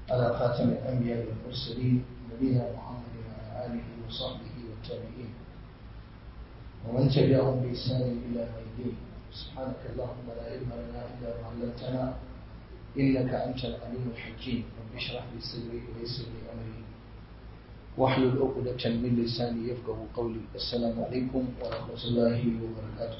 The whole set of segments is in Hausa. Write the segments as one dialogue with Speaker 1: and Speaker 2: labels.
Speaker 1: على خاتم الأنبياء والمرسلين نبينا محمد وعلى آله وصحبه والتابعين ومن تبعهم بإحسان إلى يوم الدين سبحانك اللهم لا علم لنا إلا ما علمتنا إنك أنت العليم الحكيم رب اشرح لي صدري ويسر لي أمري واحلل عقدة من لساني يفقه قولي السلام عليكم ورحمة الله وبركاته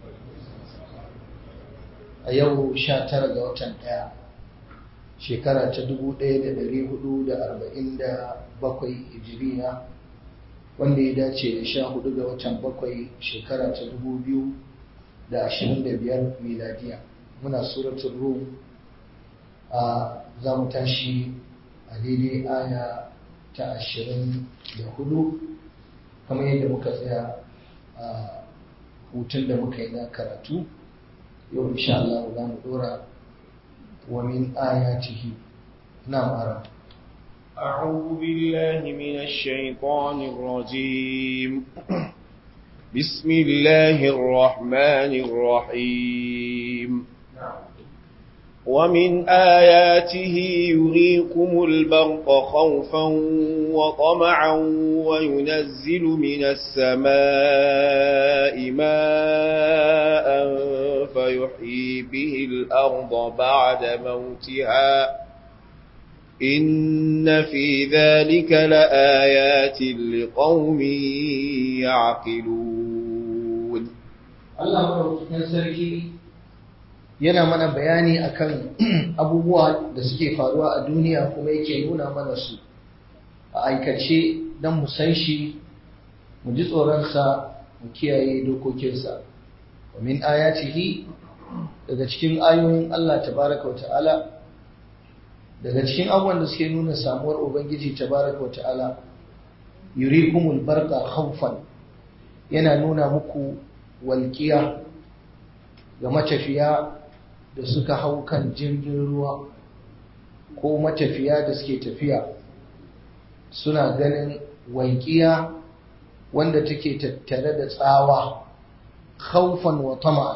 Speaker 1: a yau sha tara ga watan ɗaya shekara ta dubu ɗaya da ɗari hudu da arba'in da bakwai hijiriya wanda ya dace da sha hudu ga watan bakwai shekara ta dubu biyu da ashirin da biyar miladiya muna suratun rum a za mu tashi a daidai aya ta ashirin da hudu kamar yadda muka tsaya a hutun da muka yi na karatu yau insha Allah za mu dora wa min ayatihi na'am ara
Speaker 2: أعوذ بالله من الشيطان الرجيم بسم الله الرحمن الرحيم ومن آياته يريكم البرق خوفا وطمعا وينزل من السماء ماء فيحيي به الأرض بعد موتها إن في ذلك لآيات لقوم يعقلون
Speaker 1: الله sarki yana mana bayani akan abubuwa da suke faruwa a duniya kuma yake nuna mana su a aikace don mu san shi mu ji tsoronsa mu kiyaye dokokinsa wa min ayatihi daga cikin ayoyin Allah tabaraka wa ta'ala daga cikin abubuwan da suke nuna samuwar ubangiji tabaraka wa ta'ala yurikumul barqa khawfan yana nuna muku walƙiya ga matafiya da suka hau kan jirgin ruwa ko matafiya da suke tafiya suna ganin walƙiya wanda take tattare da tsawa khawfan wa tama'an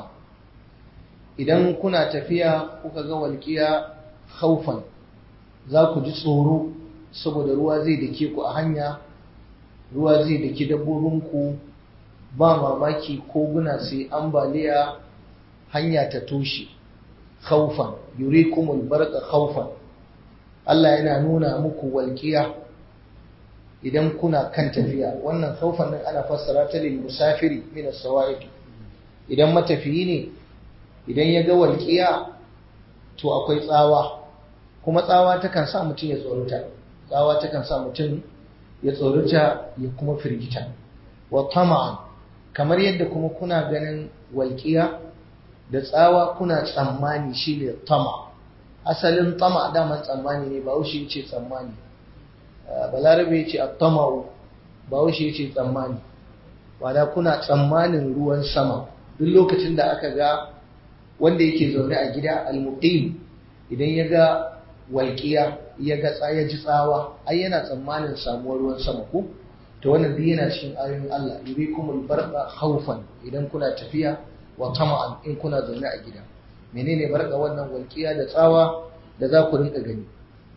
Speaker 1: idan kuna tafiya kuka ga walƙiya khawfan za ku ji tsoro saboda ruwa zai dake ku a hanya ruwa zai daki dabbobinku ba mamaki koguna sai ambaliya hanya ta toshe khawfan yurikumul barqa khawfan Allah yana nuna muku walƙiya idan kuna kan tafiya wannan khawfan din ana fassara ta lil musafiri min as-sawa'iq idan matafiyi ne idan ya ga walƙiya to akwai tsawa kuma tsawa takan sa mutum ya tsorata tsawa takan sa mutum ya tsorata ya kuma firgita wa tama'an kamar yadda kuma kuna ganin walƙiya da tsawa kuna tsammani shine tama asalin tama daman tsammani ne bahaushe ya ce tsammani balarabe ya ce attama'u bahaushe ya ce tsammani wadda kuna tsammanin ruwan sama duk lokacin da aka ga wanda yake zaune a gida almuqim idan ya ga walƙiya ya ga ya ji tsawa ai yana tsammanin samuwar ruwan sama ko to wannan duk yana cikin ayoyin Allah yurikumul barqa khawfan idan kuna tafiya wa tama'an in kuna zaune a gida menene barka wannan walƙiya da tsawa da za ku rinka gani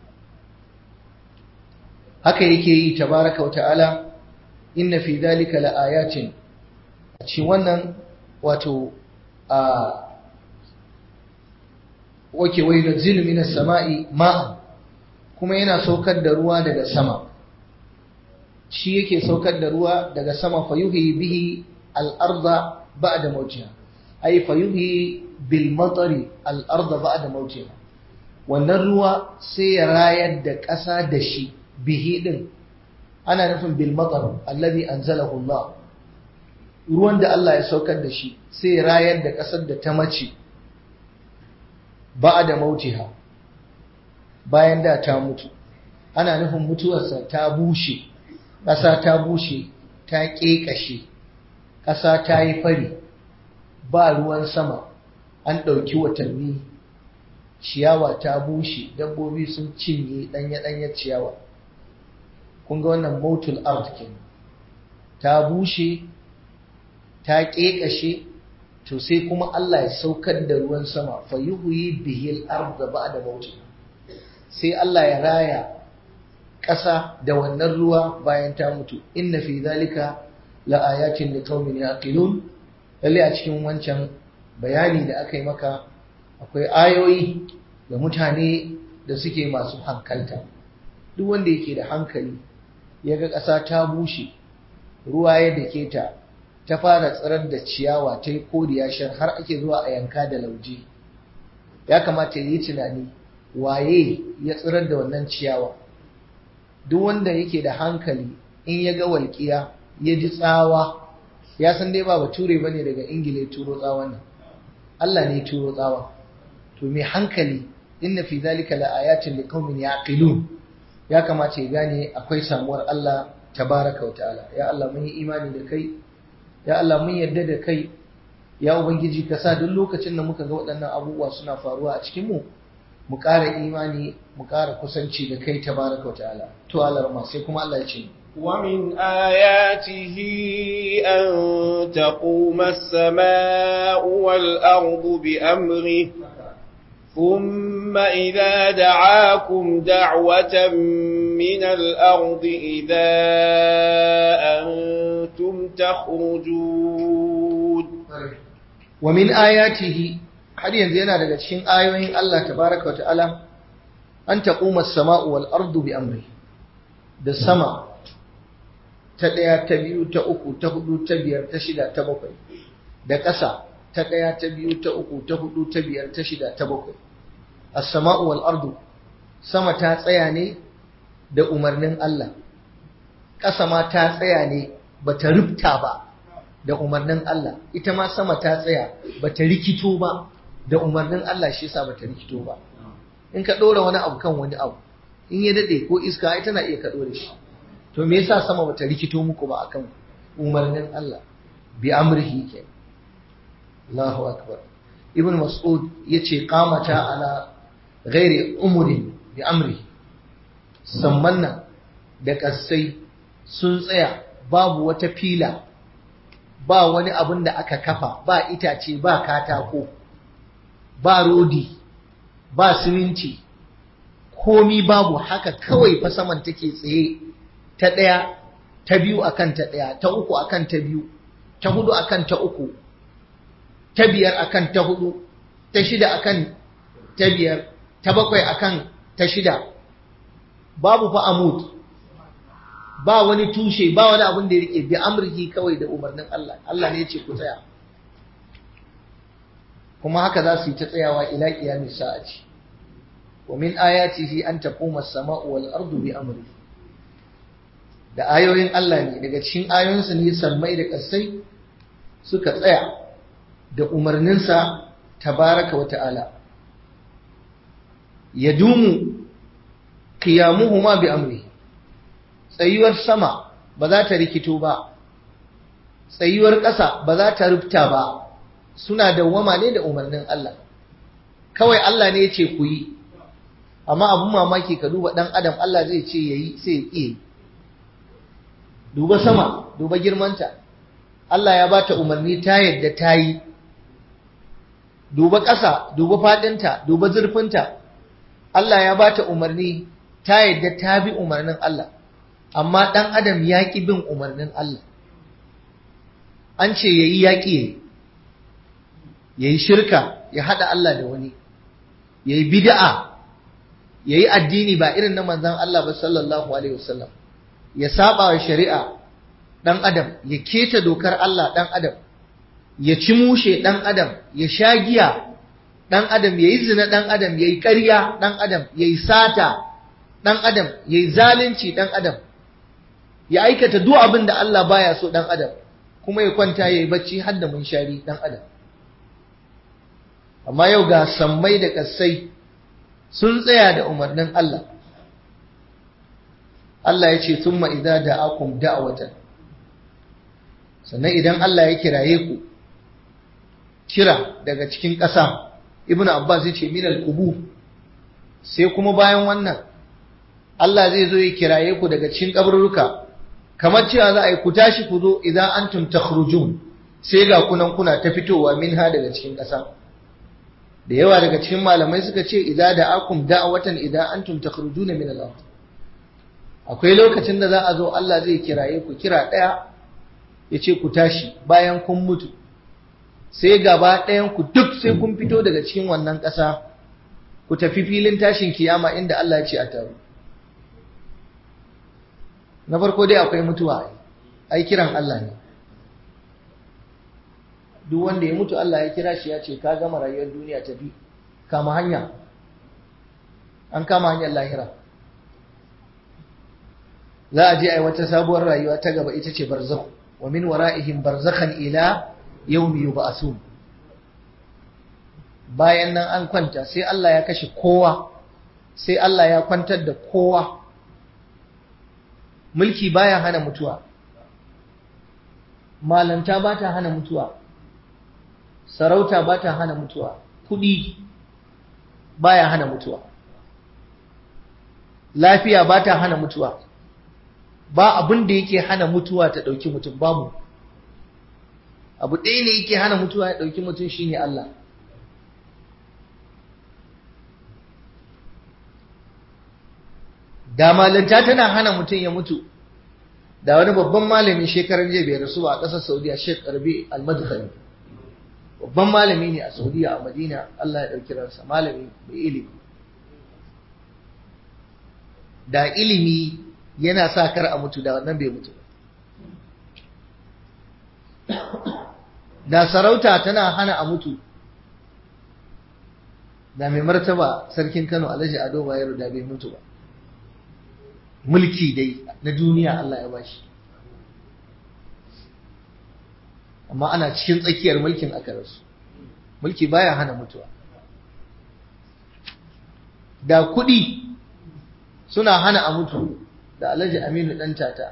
Speaker 1: haka yake yi tabaraka wa ta'ala inna fi dhalika laayatin a cikin wannan wato a wake wai yunzilu minas sama'i ma'an kuma yana saukar da ruwa daga sama shi yake saukar da ruwa daga sama fa yuhyi bihi al-ardha ba'da mawtiha ay fa yuhyi bil matari al-ardha ba'da mawtiha wannan ruwa sai ya rayar da ƙasa da shi bihi din ana nufin bil matar alladhi anzalahu Allah ruwan da Allah ya saukar da shi sai ya rayar da ƙasar da ta mace ba'da mautiha bayan da ta mutu ana nufin mutuwarsa ta bushe ƙasa ta bushe ta ƙeƙashe ƙasa ta yi fari ba ruwan sama an ɗauki watanni ciyawa ta bushe dabbobi sun cinye ɗanye-ɗanye ciyawa kun ga wannan motul art kenan ta bushe ta ƙeƙashe to sai kuma Allah ya saukar da ruwan sama fa yuhyi bihil arda ba'da mautiha sai Allah ya raya ƙasa da wannan ruwa bayan ta mutu inna fi zalika la ayatin liqaumin yaqilun lalle a cikin wancan bayani da aka yi maka akwai ayoyi da mutane da suke masu hankalta duk wanda yake da hankali ya ga ƙasa ta bushe ruwa ya dake ta ta fara tsirar da ciyawa ta yi koriya shar har ake zuwa a yanka da lauje ya kamata ya yi tunani waye ya tsirar da wannan ciyawa duk wanda yake da hankali in ya ga walƙiya ya ji tsawa ya san dai ba bature ba ne daga ingila ya turo tsawon nan Allah ne ya turo tsawa to mai hankali inna fi zalika la ayatin liqaumin yaqilun ya kamata ya gane akwai samuwar Allah tabaraka wa ta'ala ya Allah mun yi imani da kai ya Allah mun yarda da kai ya ubangiji ka sa duk lokacin da muka ga waɗannan abubuwa suna faruwa a cikin mu mu ƙara imani mu ƙara kusanci da kai tabaraka wa ta'ala to Allah ma sai kuma Allah ya ce
Speaker 2: ومن آياته أن تقوم السماء والأرض بأمره ثم إذا دعاكم دعوة من الأرض إذا أنتم تخرجون
Speaker 1: ومن آياته har yanzu yana daga cikin ayoyin Allah tabaraka wa ta'ala an taquma as-sama'u wal ardu bi amri da sama ta ɗaya ta biyu ta uku ta hudu ta biyar ta shida ta bakwai da ƙasa ta ɗaya ta biyu ta uku ta hudu ta biyar ta shida ta bakwai as-sama'u wal ardu sama ta tsaya ne da umarnin Allah ƙasa ma ta tsaya ne bata rubta ba da umarnin Allah ita ma sama ta tsaya bata rikito ba da umarnin Allah shi yasa bata rikito ba in ka ɗora wani abu kan wani abu in ya daɗe ko iska ai tana iya kaɗo da shi to me yasa sama bata rikito muku ba akan umarnin Allah bi amrihi ke Allahu akbar ibn mas'ud yace qamata ala ghairi umurin bi amri sammanna da kasai sun tsaya babu wata fila ba wani abin da aka kafa ba itace ba katako ba rodi ba siminti komi babu haka kawai fa saman take tsaye ta ɗaya ta biyu akan ta ɗaya ta uku akan ta biyu ta hudu akan ta uku ta biyar akan ta hudu ta shida akan ta biyar ta bakwai akan ta shida babu fa amud ba wani tushe ba wani abin da ya rike bi amurki kawai da umarnin Allah Allah ne ya ce ku tsaya kuma haka za su yi ta tsayawa ila qiyamis sa'ati wa min ayatihi an taquma as-sama'u wal ardu bi amri da ayoyin Allah ne daga cikin ayoyinsa ne sammai da kasai suka tsaya da umarninsa tabaraka wa ta'ala yadumu qiyamuhuma bi amri tsayuwar sama ba za ta rikito ba tsayuwar ƙasa ba za ta rufta ba suna dawwama ne da umarnin Allah kawai Allah ne ya ce ku yi amma abun mamaki ka duba ɗan adam Allah zai ce yayi sai ya ƙi duba sama duba girmanta Allah ya bata umarni ta yadda ta yi duba ƙasa duba faɗinta duba zurfinta Allah ya bata umarni ta yadda ta bi umarnin Allah amma ɗan adam ya ƙi bin umarnin Allah an ce ya yi yaƙi ya ya yi shirka ya haɗa Allah da wani ya yi bida'a ya yi addini ba irin na manzan Allah ba sallallahu Alaihi wasallam ya saba wa shari'a ɗan adam ya keta dokar Allah ɗan adam ya ci mushe ɗan adam ya sha giya ɗan adam ya yi zina ɗan adam ya yi ƙarya ɗan adam ya yi sata ɗan adam ya yi zalunci ɗan adam ya aikata duk abin da Allah baya so ɗan adam kuma ya kwanta ya yi bacci har da munshari ɗan adam amma yau ga sammai da ƙasai sun tsaya da umarnin Allah Allah ya ce thumma idza da'akum da'watan sannan idan Allah ya kiraye ku kira daga cikin ƙasa ibnu abbas ya ce min al-qubu sai kuma bayan wannan Allah zai zo ya kiraye ku daga cikin kaburruka kamar cewa za a yi ku tashi ku zo idan antum takhrujun sai ga kunan kuna ta fitowa minha daga cikin ƙasa da yawa daga cikin malamai suka ce idza da'akum da'watan idan antum takhrujuna min al-ard akwai lokacin da za a zo Allah zai kiraye ku kira daya yace ku tashi bayan kun mutu sai gaba ɗayan ku duk sai kun fito daga cikin wannan ƙasa ku tafi filin tashin kiyama inda Allah ya ce a taru na farko dai akwai mutuwa ai kiran Allah ne duk wanda ya mutu Allah ya kira shi ya ce ka gama rayuwar duniya tafi kama hanya an kama hanyar lahira za a je a yi wata sabuwar rayuwa ta gaba ita ce barzakh wa min wara'ihim barzakhan ila yawmi yub'athun bayan nan an kwanta sai Allah ya kashe kowa sai Allah ya kwantar da kowa mulki baya hana mutuwa malanta ba ta hana mutuwa sarauta ba ta hana mutuwa kuɗi baya hana mutuwa lafiya ba ta hana mutuwa ba abin da yake hana mutuwa ta ɗauki mutum babu abu ɗaya ne yake hana mutuwa ya ɗauki mutum shine Allah da malanta tana hana mutum ya mutu da wani babban malami shekaran jiya bai rasu ba a ƙasar saudiya sheikh rabi al-madkhali babban malami ne a saudiya a madina allah ya ɗauki ransa malami mai ilimi da ilimi yana sa kar a mutu da wannan bai mutu da sarauta tana hana a mutu da mai martaba sarkin kano alhaji ado bayero da bai mutu ba mulki dai na duniya Allah ya bashi amma ana cikin tsakiyar mulkin aka rasu mulki baya hana mutuwa da kuɗi suna hana a mutu da alhaji aminu ɗan tata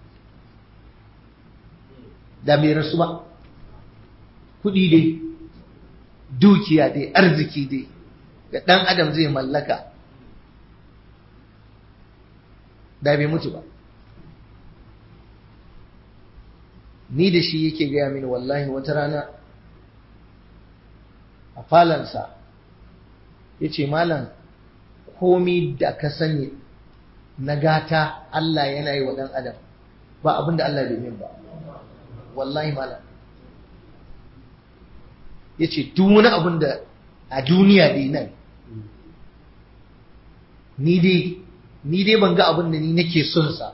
Speaker 1: da bai rasu ba kuɗi dai dukiya dai arziki dai da ɗan adam zai mallaka da bai mutu ba ni da shi yake gaya mini wallahi wata rana a falansa ya ce malam komi da ka sani na gata Allah yana yi wa ɗan adam ba abin da Allah bai min ba wallahi malam ya ce duk wani abin da a duniya dai nan ni dai ni dai ban ga abin da ni nake son sa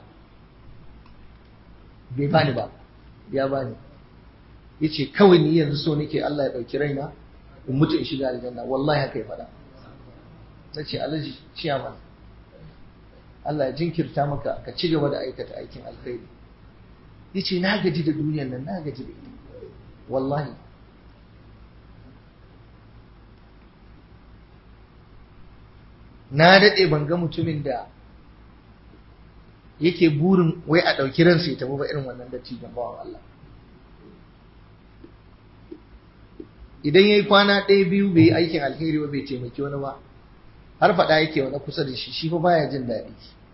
Speaker 1: bai bani ba ya bani yace kawai ni yanzu so nake Allah ya dauki raina in mutu in shiga aljanna wallahi haka ya faɗa nace alaji ciyaman Allah ya jinkirta maka ka ci gaba da aikata aikin alkhairi yace na gaji da duniyar nan na gaji da ita wallahi na daɗe ban ga mutumin da yake burin wai a ɗauki ransa ya tafi ba irin wannan dattijan bawan Allah idan ya yi kwana ɗaya biyu bai yi aikin alheri ba bai taimaki wani ba har faɗa yake wani kusa da shi shi fa baya jin daɗi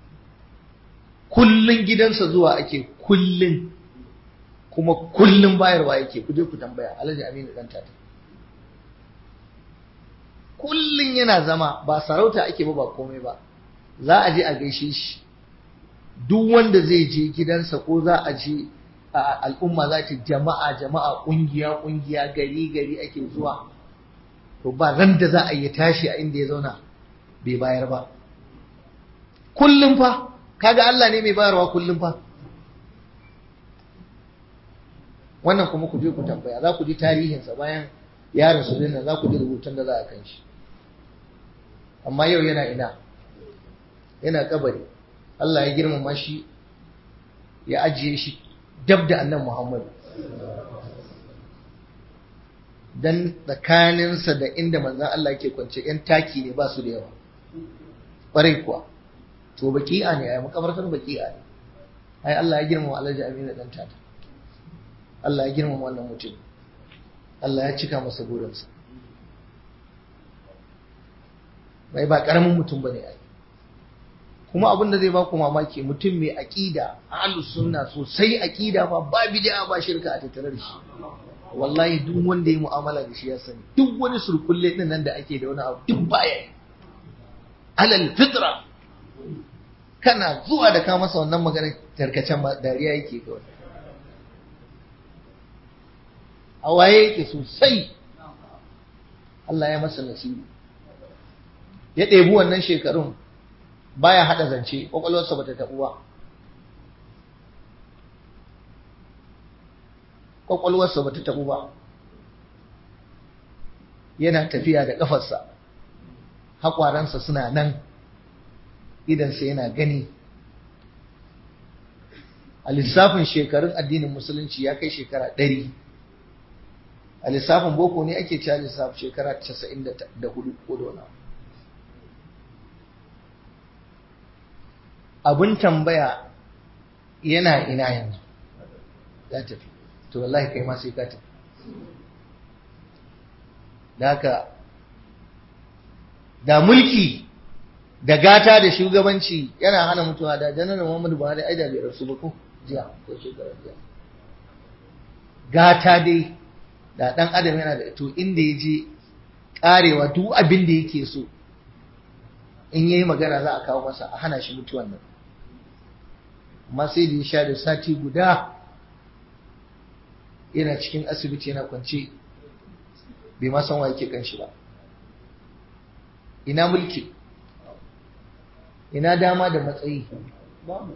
Speaker 1: kullun gidansa zuwa ake kullun kuma kullun bayarwa yake ku je ku tambaya alhaji aminu ɗan tata kullun yana zama ba sarauta ake ba ba komai ba za a je a gaishe shi duk wanda zai je gidansa ko za a je al'umma za ta jama'a jama'a kungiya kungiya gari gari ake zuwa to ba ran da za a yi tashi a inda ya zauna bai bayar ba kullum fa kaga Allah ne mai bayarwa kullum fa wannan kuma ku je ku tambaya za ku ji tarihinsa bayan ya rasu dinnan za ku ji rubutun da za a kan shi amma yau yana ina yana kabari Allah ya girmama shi ya ajiye shi dab da annan Muhammadu dan tsakaninsa da inda manzan Allah ke kwance ‘yan taki ne ba su da yawa ƙwarai kuwa to baki'a ne a yi makabartar baki'a ne ai Allah ya girmama alhaji aminu dan tata Allah ya girmama wannan mutum Allah ya cika masa burinsa bai ba ƙaramin mutum ba ne ai kuma abin da zai ba ku mamaki mutum mai aƙida ahlus sunna sosai aƙida ba ba bid'a ba shirka a tattare da shi wallahi duk wanda ya mu'amala da shi ya sani duk wani surkulle din nan da ake da wani abu duk baya yi alal fitra kana zuwa da ka masa wannan magana tarkacen dariya yake kawai a waye yake sosai Allah ya masa nasibu ya ɗebi wannan shekarun baya haɗa zance ƙwaƙwalwarsa bata taɓu ba ƙwaƙwalwarsa bata taɓu ba yana tafiya da ƙafarsa haƙwaransa suna nan idansa yana gani a lissafin shekarun addinin musulunci ya kai shekara ɗari a lissafin boko ne ake cewa lissafin shekara casa'in da hudu ko da wani abin tambaya yana ina yanzu ya tafi to wallahi kai ma sai ka tafi da haka da mulki da gata da shugabanci yana hana mutuwa da janar Muhammadu Buhari ai da bai rasu ba ko jiya ko shekarar jiya gata dai da dan adam yana da to inda ya je karewa duk abin da yake so in yayi magana za a kawo masa a hana shi mutuwan nan amma sai da ya sha da sati guda yana cikin asibiti yana kwance bai ma san wa yake kan shi ba ina mulki ina dama da matsayi babu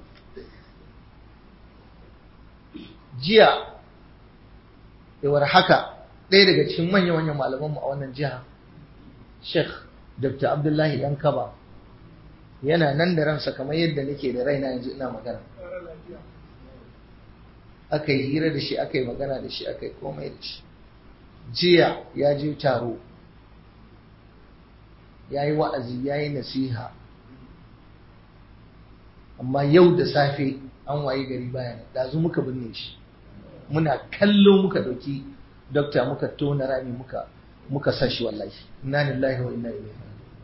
Speaker 1: jiya yawar haka ɗaya daga cikin manya-manyan malamanmu a wannan jiha sheikh dr abdullahi ɗan kaba yana nan da ransa kamar yadda nake da raina yanzu ina magana aka yi hira da shi aka yi magana da shi aka yi komai da shi jiya ya je taro ya yi wa'azi ya yi nasiha amma yau da safe an waye gari bayan ɗazu muka binne shi muna kallo muka ɗauki dokta muka tona rami muka muka sa shi wallahi inna lillahi wa inna ilaihi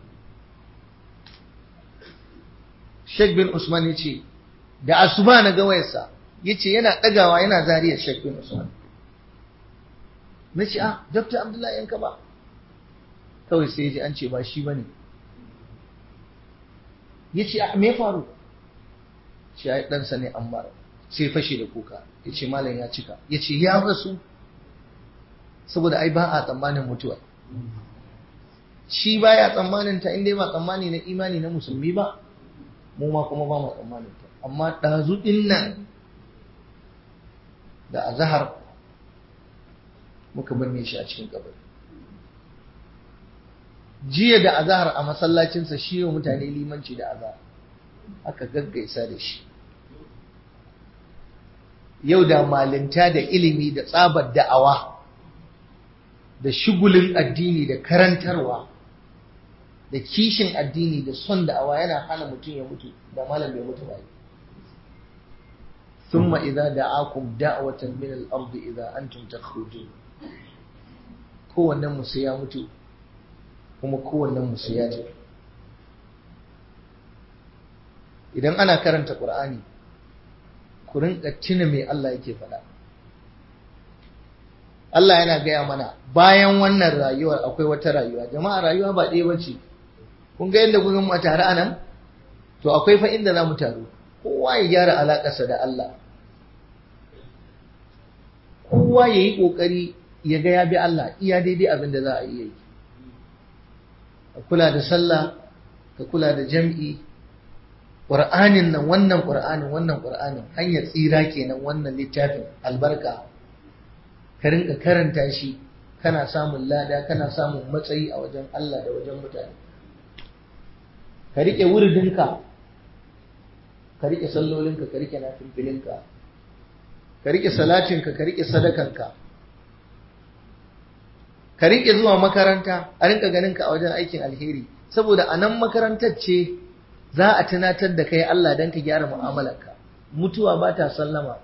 Speaker 1: Sheikh bin Usman yace da asuba na ga wayarsa yace yana ɗagawa yana zariyar Sheikh bin Usman nace ah Dr. Abdullahi yanka ba kawai sai ji an ce ba shi bane yace ah me faru shi ai ɗansa ne Ammar sai fashe da kuka yace malam ya cika yace ya rasu saboda ai ba a tsammanin mutuwa shi baya tsammanin ta inda ba tsammani na imani na musulmi ba mu ma kuma ba mu tsammanin ta amma ɗazu ɗin nan da azahar muka binne shi a cikin kabari jiya da azahar a masallacinsa shi wa mutane limanci da azahar aka gaggaisa da shi yau da malinta da ilimi da tsabar da'awa da shugulin addini da karantarwa da kishin addini da son da'awa yana hana mutum ya mutu da malam bai mutu ba ثم إذا دعاكم دعوة من الأرض إذا أنتم تخرجون kowannen musu ya mutu kuma kowannen musu ya tafi idan ana karanta ƙur'ani ku rinka tuna me Allah yake faɗa Allah yana gaya mana bayan wannan rayuwar akwai wata rayuwa jama'a rayuwa ba ɗaya bace kun ga yadda kun mu tare anan to akwai fa inda za mu taru kowa ya gyara alaƙarsa da Allah kowa ya yi ƙoƙari ya ga ya bi Allah iya daidai abin da za a iya yi ka kula da sallah ka kula da jam'i ƙur'anin nan wannan ƙur'anin wannan ƙur'anin hanyar tsira kenan wannan littafin albarka ka rinka karanta shi kana samun lada kana samun matsayi a wajen Allah da wajen mutane ka riƙe wuridinka ka riƙe sallolinka ka riƙe nafilfilinka ka riƙe salatinka ka riƙe sadakanka ka riƙe zuwa makaranta a rinka ganinka a wajen aikin alheri saboda a nan makarantar ce za a tunatar da kai Allah don ka gyara mu'amalarka mutuwa ba ta sallama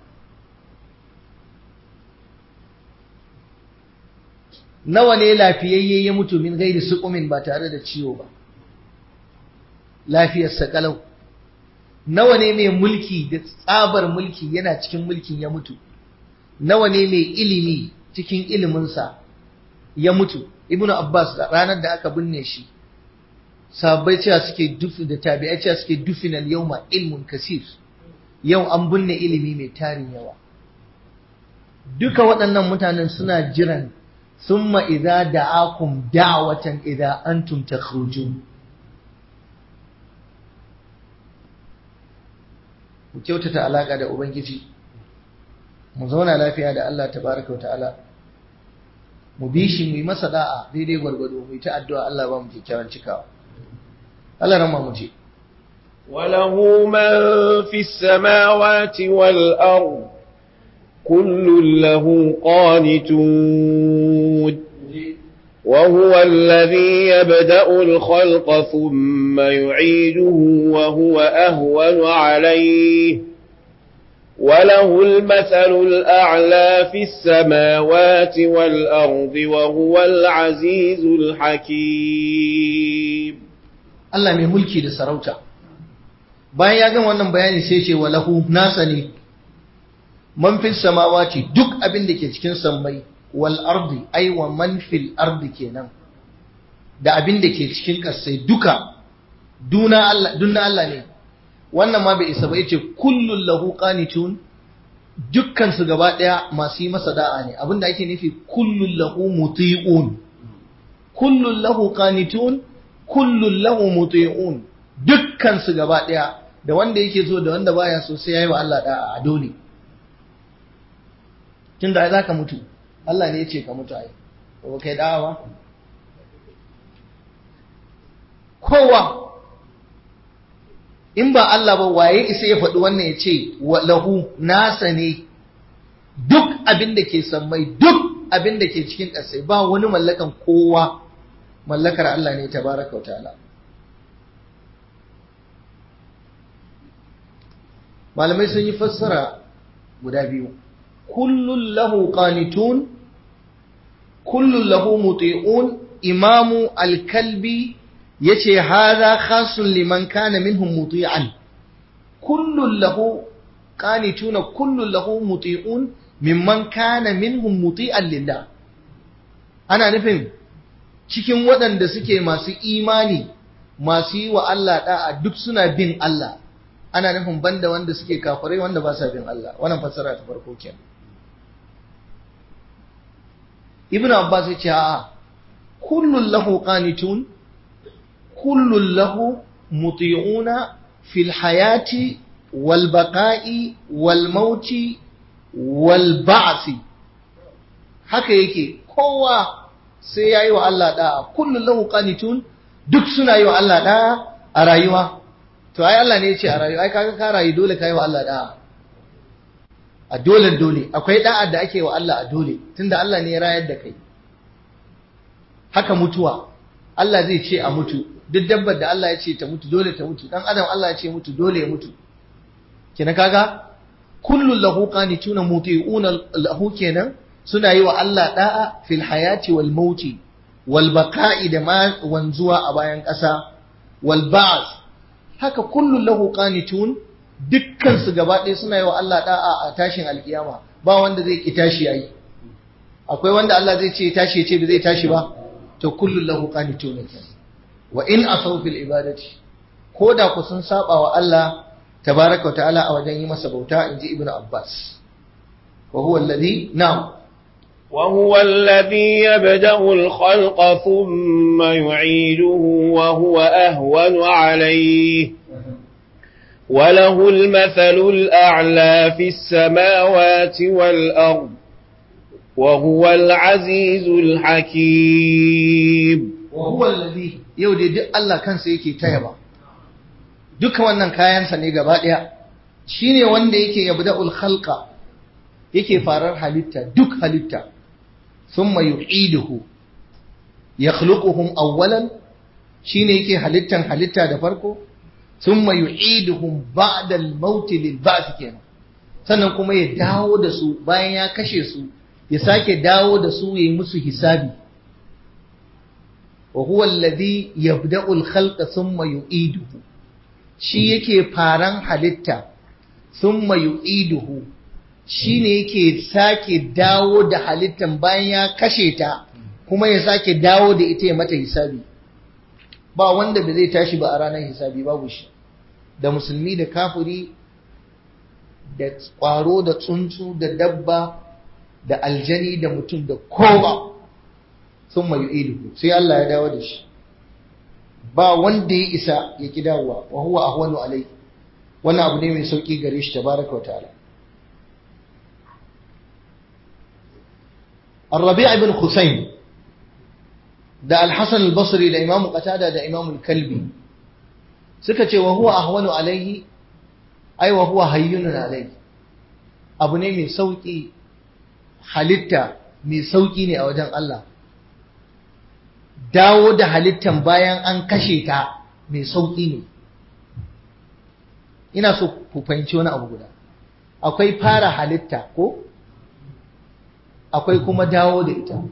Speaker 1: nawa ne lafiyayye ya mutu min gairi suƙumin ba tare da ciwo ba lafiyarsa kalau nawa ne mai mulki da tsabar mulki yana cikin mulkin ya mutu nawa ne mai ilimi cikin iliminsa ya mutu ibnu abbas ranar da aka binne shi sahabbai cewa suke dufi da tabi'ai cewa suke dufinal yawma ilmun kasir yau an binne ilimi mai tarin yawa duka waɗannan mutanen suna jiran summa idza da'akum da'watan idza antum takhrujun mu kyautata alaka da ubangiji mu zauna lafiya da Allah tabaraka ta'ala mu bi shi mu yi masa da'a daidai gwargwado mu yi ta addu'a Allah ba mu kyakkyawan cikawa Allah rama mu je
Speaker 2: وله من في السماوات والأرض كل له قانتون وهو الذي يبدأ الخلق ثم يعيده وهو أهون عليه وله المثل الأعلى في السماوات والأرض وهو العزيز الحكيم
Speaker 1: Allah mai mulki da sarauta bayan ya gama wannan bayani sai ce walahu nasa ne man fil samawati duk abin da ke cikin sammai wal ardi ai wa man fil ardi kenan da abin da ke cikin kasai duka duna Allah dunna Allah ne wannan ma bai isa ba yace kullun lahu qanitun dukkan su gaba daya masu yi masa da'a ne abinda ake nufi kullun lahu muti'un kullun lahu qanitun kullun lahu muti'un dukkan su gaba daya da wanda yake so da wanda baya so sai yayi wa Allah da'a a dole tunda ai zaka mutu Allah ne yace ka mutu ai ba kai da'a ba kowa in ba Allah ba waye isa ya faɗi wannan ya ce lahu nasa ne duk abin da ke sammai duk abin da ke cikin ƙasai ba wani mallakan kowa mallakar Allah ne tabaraka wa ta'ala malamai sun yi fassara guda biyu kullun lahu qanitun kullun lahu muti'un imamu al-kalbi yace hadha khasun liman kana minhum muti'an kullun lahu qanituna kullun lahu muti'un mimman kana minhum muti'an lillah ana nufin cikin waɗanda suke masu imani masu yi wa Allah da'a duk suna bin Allah ana nufin banda wanda suke kafirai wanda ba sa bin Allah wannan fassara ta farko kenan ibnu abbas ya ce a'a kullun lahu qanitun kullun lahu muti'una fil hayati wal baqa'i wal mauti wal ba'thi haka yake kowa sai yayi wa Allah da'a kullun lahu qanitun duk suna yi wa Allah da'a a rayuwa to ai Allah ne ya ce a rayuwa ai kaga ka rayu dole kai wa Allah da'a a dole dole akwai da'a da ake wa Allah a dole tunda Allah ne ya rayar da kai haka mutuwa Allah zai ce a mutu duk dabbar da Allah ya ce ta mutu dole ta mutu dan adam Allah ya ce mutu dole ya mutu kina kaga kullun lahu qanituna muti'una lahu kenan suna yi wa Allah da'a fil hayati wal mauti wal baqa'i da ma wanzuwa a bayan ƙasa wal ba'th haka kullun lahu qanitun dukkan su gaba ɗaya suna yi wa Allah da'a a tashin alkiyama ba wanda zai ki tashi yayi akwai wanda Allah zai ce tashi ya ce ba zai tashi ba to kullun lahu qanitun wa in asaw fil ibadati ko da ku sun saba wa Allah tabaraka wa ta'ala a wajen yi masa bauta inji ibnu abbas wa huwa alladhi na'am
Speaker 2: وهو الذي يبدأ الخلق ثم يعيده وهو أهون عليه وله المثل الأعلى في السماوات والأرض وهو العزيز الحكيم
Speaker 1: وهو الذي يودي duk Allah kansa yake tayaba duka wannan kayansa ne gaba daya shine wanda yake yabda'ul khalqa yake farar halitta duk halitta thumma yu'iduhu yakhluquhum awwalan shine yake halittan halitta da farko thumma yu'iduhum ba'da al-maut lil ba'th kenan sannan kuma ya dawo da su bayan ya kashe su ya sake dawo da su yayi musu hisabi wa huwa alladhi yabda'u al-khalqa thumma yu'iduhu shi yake faran halitta thumma yu'iduhu shi ne yake sake dawo da halittan bayan ya kashe ta kuma ya sake dawo da ita ya mata hisabi ba wanda ba zai tashi ba a ranar hisabi babu shi da musulmi da kafiri da ƙwaro da tsuntsu da dabba da aljani da mutum da kowa sun mai idu sai Allah ya dawo da shi ba wanda ya isa ya ki dawowa wa huwa ahwanu alai wannan abu ne mai sauki gare shi tabaraka wa ta'ala الربيع بن خثيم da Al-Hasan al-Basri da Imam Qatada da Imam al-Kalbi suka ce wa huwa ahwanu alaihi ai wa huwa hayyunun alaihi abu ne mai sauki halitta mai sauki ne a wajen Allah dawo da halittan bayan an kashe ta mai sauki ne ina so ku fahimci wani abu guda akwai fara halitta ko akwai kuma dawo da ita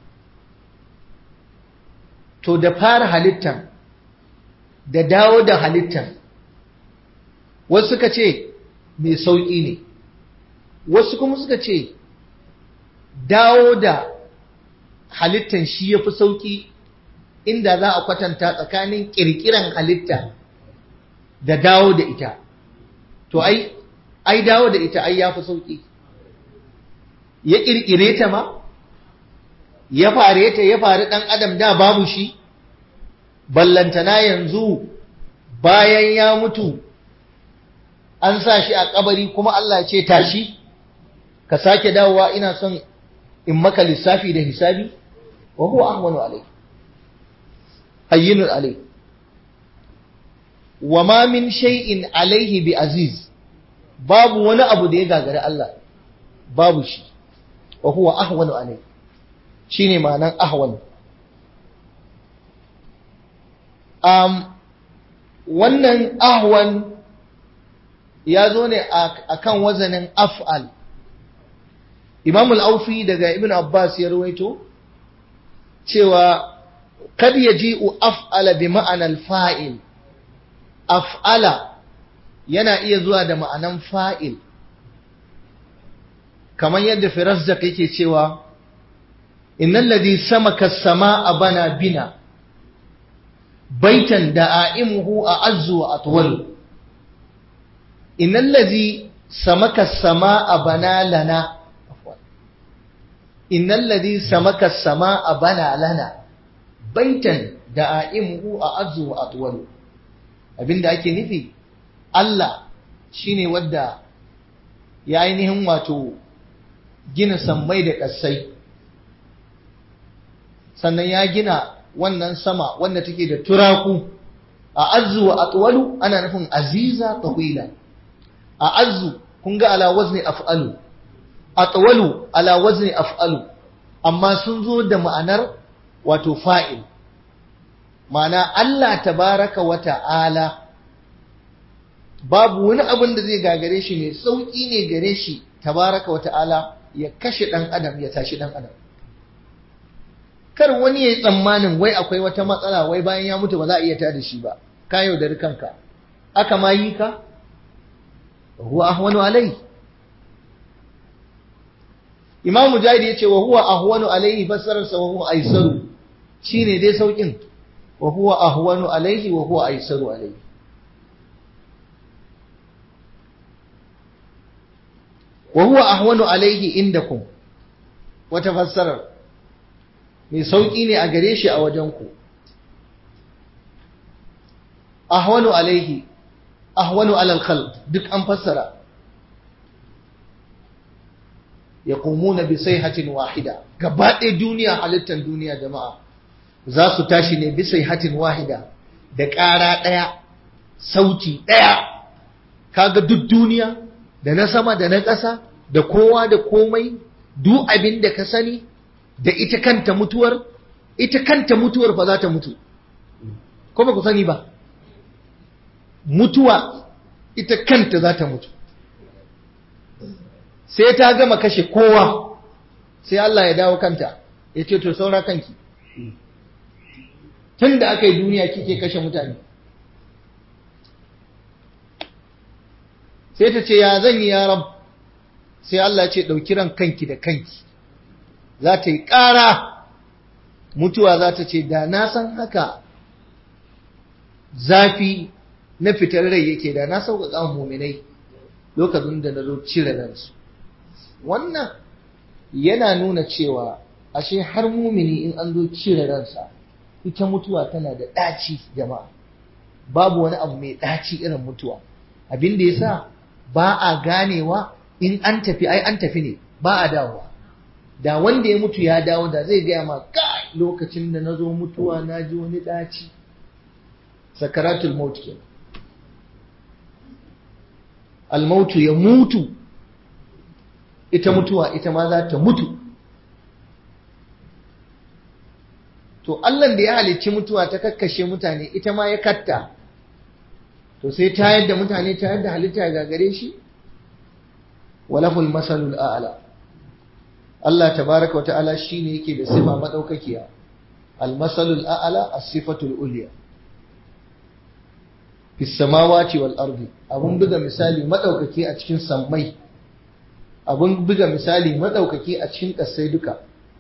Speaker 1: to da fara halittan da dawo da halittan wasu suka ce mai sauƙi ne wasu kuma suka ce dawo da halittan shi ya fi sauƙi inda za a kwatanta tsakanin ƙirƙiran halitta da dawo da ita to ai ai dawo da ita ai ya fi sauƙi ya ƙirƙire ta ma ya fare ta ya fari ɗan adam da babu shi ballantana yanzu bayan ya mutu an sa shi a kabari kuma Allah ce tashi ka sake dawowa ina son in maka lissafi da hisabi wa huwa ahwanu alai hayyinun alai wa ma min shay'in alaihi bi aziz babu wani abu da ya gagari Allah babu shi wa huwa ahwanu alai shine ma'anan ahwan um, wannan ahwan ya zo ne a kan wazanin af'al imam al'aufi daga ibn abbas ya ruwaito cewa kad ya ji'u af'ala bi ma'anar fa'il af'ala yana iya zuwa da ma'anan fa'il kamar yadda firazzak yake cewa innal ladhi samaka as-samaa bana bina baitan da'aimuhu a'azzu wa atwal innal ladhi samaka as-samaa bana lana innal ladhi samaka as-samaa bana lana baitan da'aimuhu a'azzu wa atwal abinda ake nufi Allah shine wadda ya ainihin wato gina sammai da ƙasai sannan ya gina wannan sama wanda take da turaku a azu wa atwalu ana nufin aziza tawila a azu kun ga ala wazni af'alu atwalu ala wazni af'alu amma sun zo da ma'anar wato fa'il ma'ana Allah tabaraka wa ta'ala babu wani abin da zai gagare shi mai sauƙi ne gare shi tabaraka wa ta'ala ya kashe ɗan adam ya tashi ɗan adam kar wani ya yi tsammanin wai akwai wata matsala wai bayan ya mutu ba za a iya tada shi ba ka yaudari kanka aka ma yi ka huwa ahwanu alai imam mujahid ya ce wa huwa ahwanu alaihi fassararsa wa huwa aisaru shine dai saukin wa huwa ahwanu alaihi wa huwa aisaru alaihi wa huwa ahwanu alaihi indakum wata fassarar mai sauƙi ne a gare shi a wajenku ahwanu alaihi ahwanu alal khalq duk an fassara yaqumuna bi sayhatin wahida gaba ɗaya duniya halittar duniya jama'a za su tashi ne bi sayhatin wahida da ƙara ɗaya sauti ɗaya kaga duk duniya da na sama da na ƙasa da kowa da komai duk abin da ka sani da ita kanta mutuwar ita kanta mutuwar fa za ta mutu ko ba ku sani ba mutuwa ita kanta za ta mutu sai ta gama kashe kowa sai Allah ya dawo kanta ya ce to saura kanki tun da aka yi duniya kike kashe mutane sai ta ce ya zan yi ya rab sai Allah ce ɗauki ran kanki da kanki za ta yi ƙara mutuwa za ta ce da na san haka zafi na fitar rai yake da na sauƙaƙa muminai lokacin da na zo cire ransu wannan yana nuna cewa ashe har mumini in an zo cire ransa ita mutuwa tana da ɗaci jama'a babu wani abu mai ɗaci irin mutuwa abin da yasa ba a ganewa in an tafi ai an tafi ne ba a dawowa da wanda ya mutu ya dawo da zai gaya ma kai lokacin da na zo mutuwa na ji wani ɗaci sakaratul maut ke almautu ya mutu ita mutuwa ita ma za ta mutu to Allah da ya halicci mutuwa ta kakkashe mutane ita ma ya katta to sai ta yadda mutane ta yadda halitta ga gare shi walahul masalul a'la Allah tabaraka wa ta'ala shine yake da sifa madaukakiya al masalul a'la as-sifatul ulya fis samawati wal ardi abun buga misali madaukaki a cikin sammai abun buga misali madaukaki a cikin kasai duka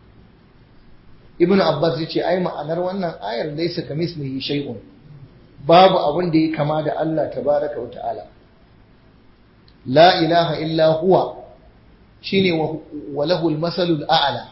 Speaker 1: ibnu abbas yace ai ma'anar wannan ayar laysa kamislihi shay'un babu abun da ya kama da Allah tabaraka wa ta'ala la ilaha illa huwa shine wa lahul masalul a'la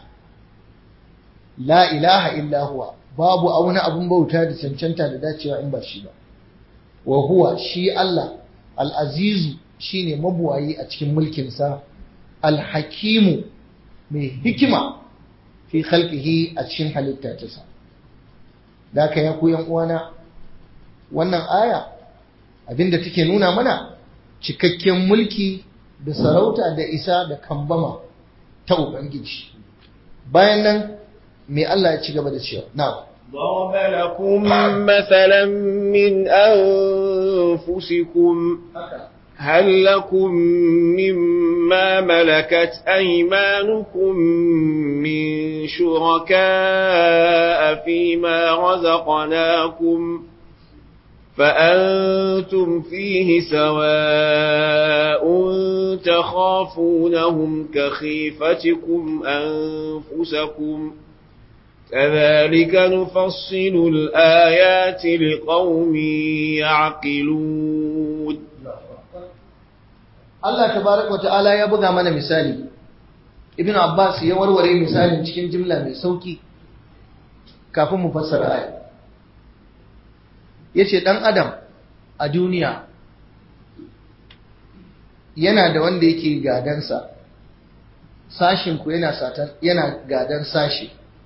Speaker 1: la ilaha illa huwa babu wani abun bauta da cancanta da dacewa in ba shi ba wa huwa shi Allah al-azizu shine mabuwayi a cikin mulkinsa al-hakimu mai hikima fi khalqihi a cikin halitta ta sa da ka ya ku yan uwana wannan aya abinda take nuna mana cikakken mulki da sarauta da isa da kambama ta ubangiji bayan nan me Allah ya ci gaba da cewa na'am
Speaker 2: ضرب لكم مثلا من أنفسكم هل لكم مما ملكت أيمانكم من شركاء فيما رزقناكم فأنتم فيه سواء تخافونهم كخيفتكم أنفسكم كذلك نفصل الآيات لقوم يعقلون
Speaker 1: Allah tabaraka wata'ala ya buga mana misali Ibn Abbas ya warware misalin cikin jimla mai sauki kafin mu fassara aya yace dan adam a duniya yana da wanda yake gadansa sashin ku yana satan yana gadan sashi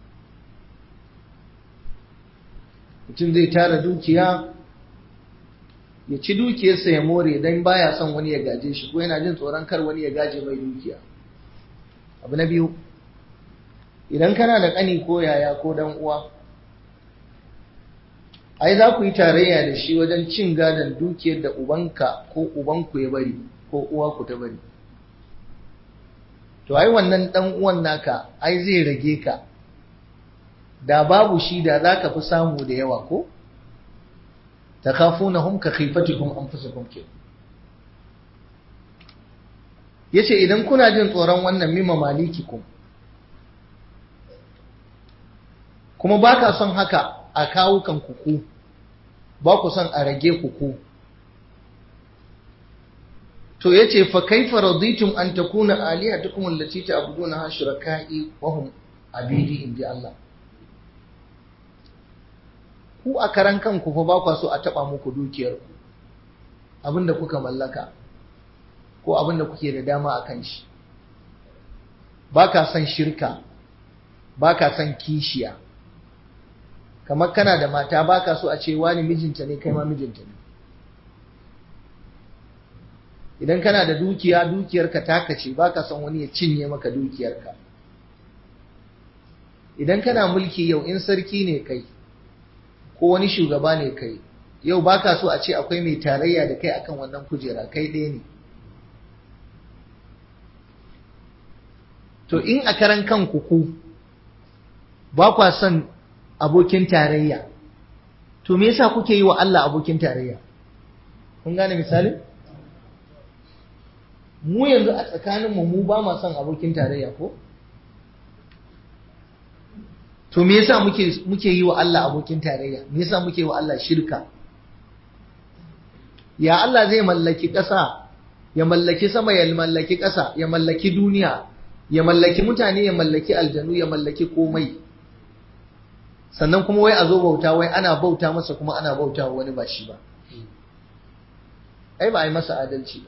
Speaker 1: mutum zai tara dukiya ya ci dukiyarsa ya more don baya son wani ya gaje shi ko yana jin tsoron kar wani ya gaje mai dukiya abu na biyu idan kana da ƙani ko yaya ko dan uwa ai za ku yi tarayya da shi wajen cin gadon dukiyar da ubanka ko ubanku ya bari ko uwa ku ta bari to ai wannan dan uwan naka ai zai rage ka da babu shi da za ka fi samu da yawa ko takhafunahum ka khifatikum anfusakum ke yace idan kuna jin tsoron wannan mimma malikikum kuma baka son haka a kawo kan kuku ba ku son a rage kuku to yace fa kaifa raditum an takuna alihatukum allati ta'buduna shuraka'i wa hum abidi inji Allah ku a karan kanku fa ba kwa so a taba muku dukiyar ku abinda kuka mallaka ko abinda kuke da dama a kan shi ba ka son shirka ba ka son kishiya kamar kana da mata ba ka so a ce wani mijinta ne kai ma mijinta ne idan kana da dukiya dukiyarka taka ce ba ka son wani ya cinye maka dukiyarka idan kana mulki yau in sarki ne kai ko wani shugaba ne kai yau baka so a ce akwai mai tarayya da kai akan wannan kujera kai ɗaya ne to in a karan kanku ku ba kwa son abokin tarayya to me yasa kuke yi wa Allah abokin tarayya kun gane misali mu yanzu a tsakaninmu mu ba ma son abokin tarayya ko to me yasa muke muke yi wa Allah abokin tarayya me yasa muke wa Allah shirka ya Allah zai mallaki ƙasa ya mallaki sama ya mallaki ƙasa ya mallaki duniya ya mallaki mutane ya mallaki aljanu ya mallaki komai sannan kuma wai a zo bauta wai ana bauta masa kuma ana bauta wani ba shi ba ai ba a yi masa adalci ba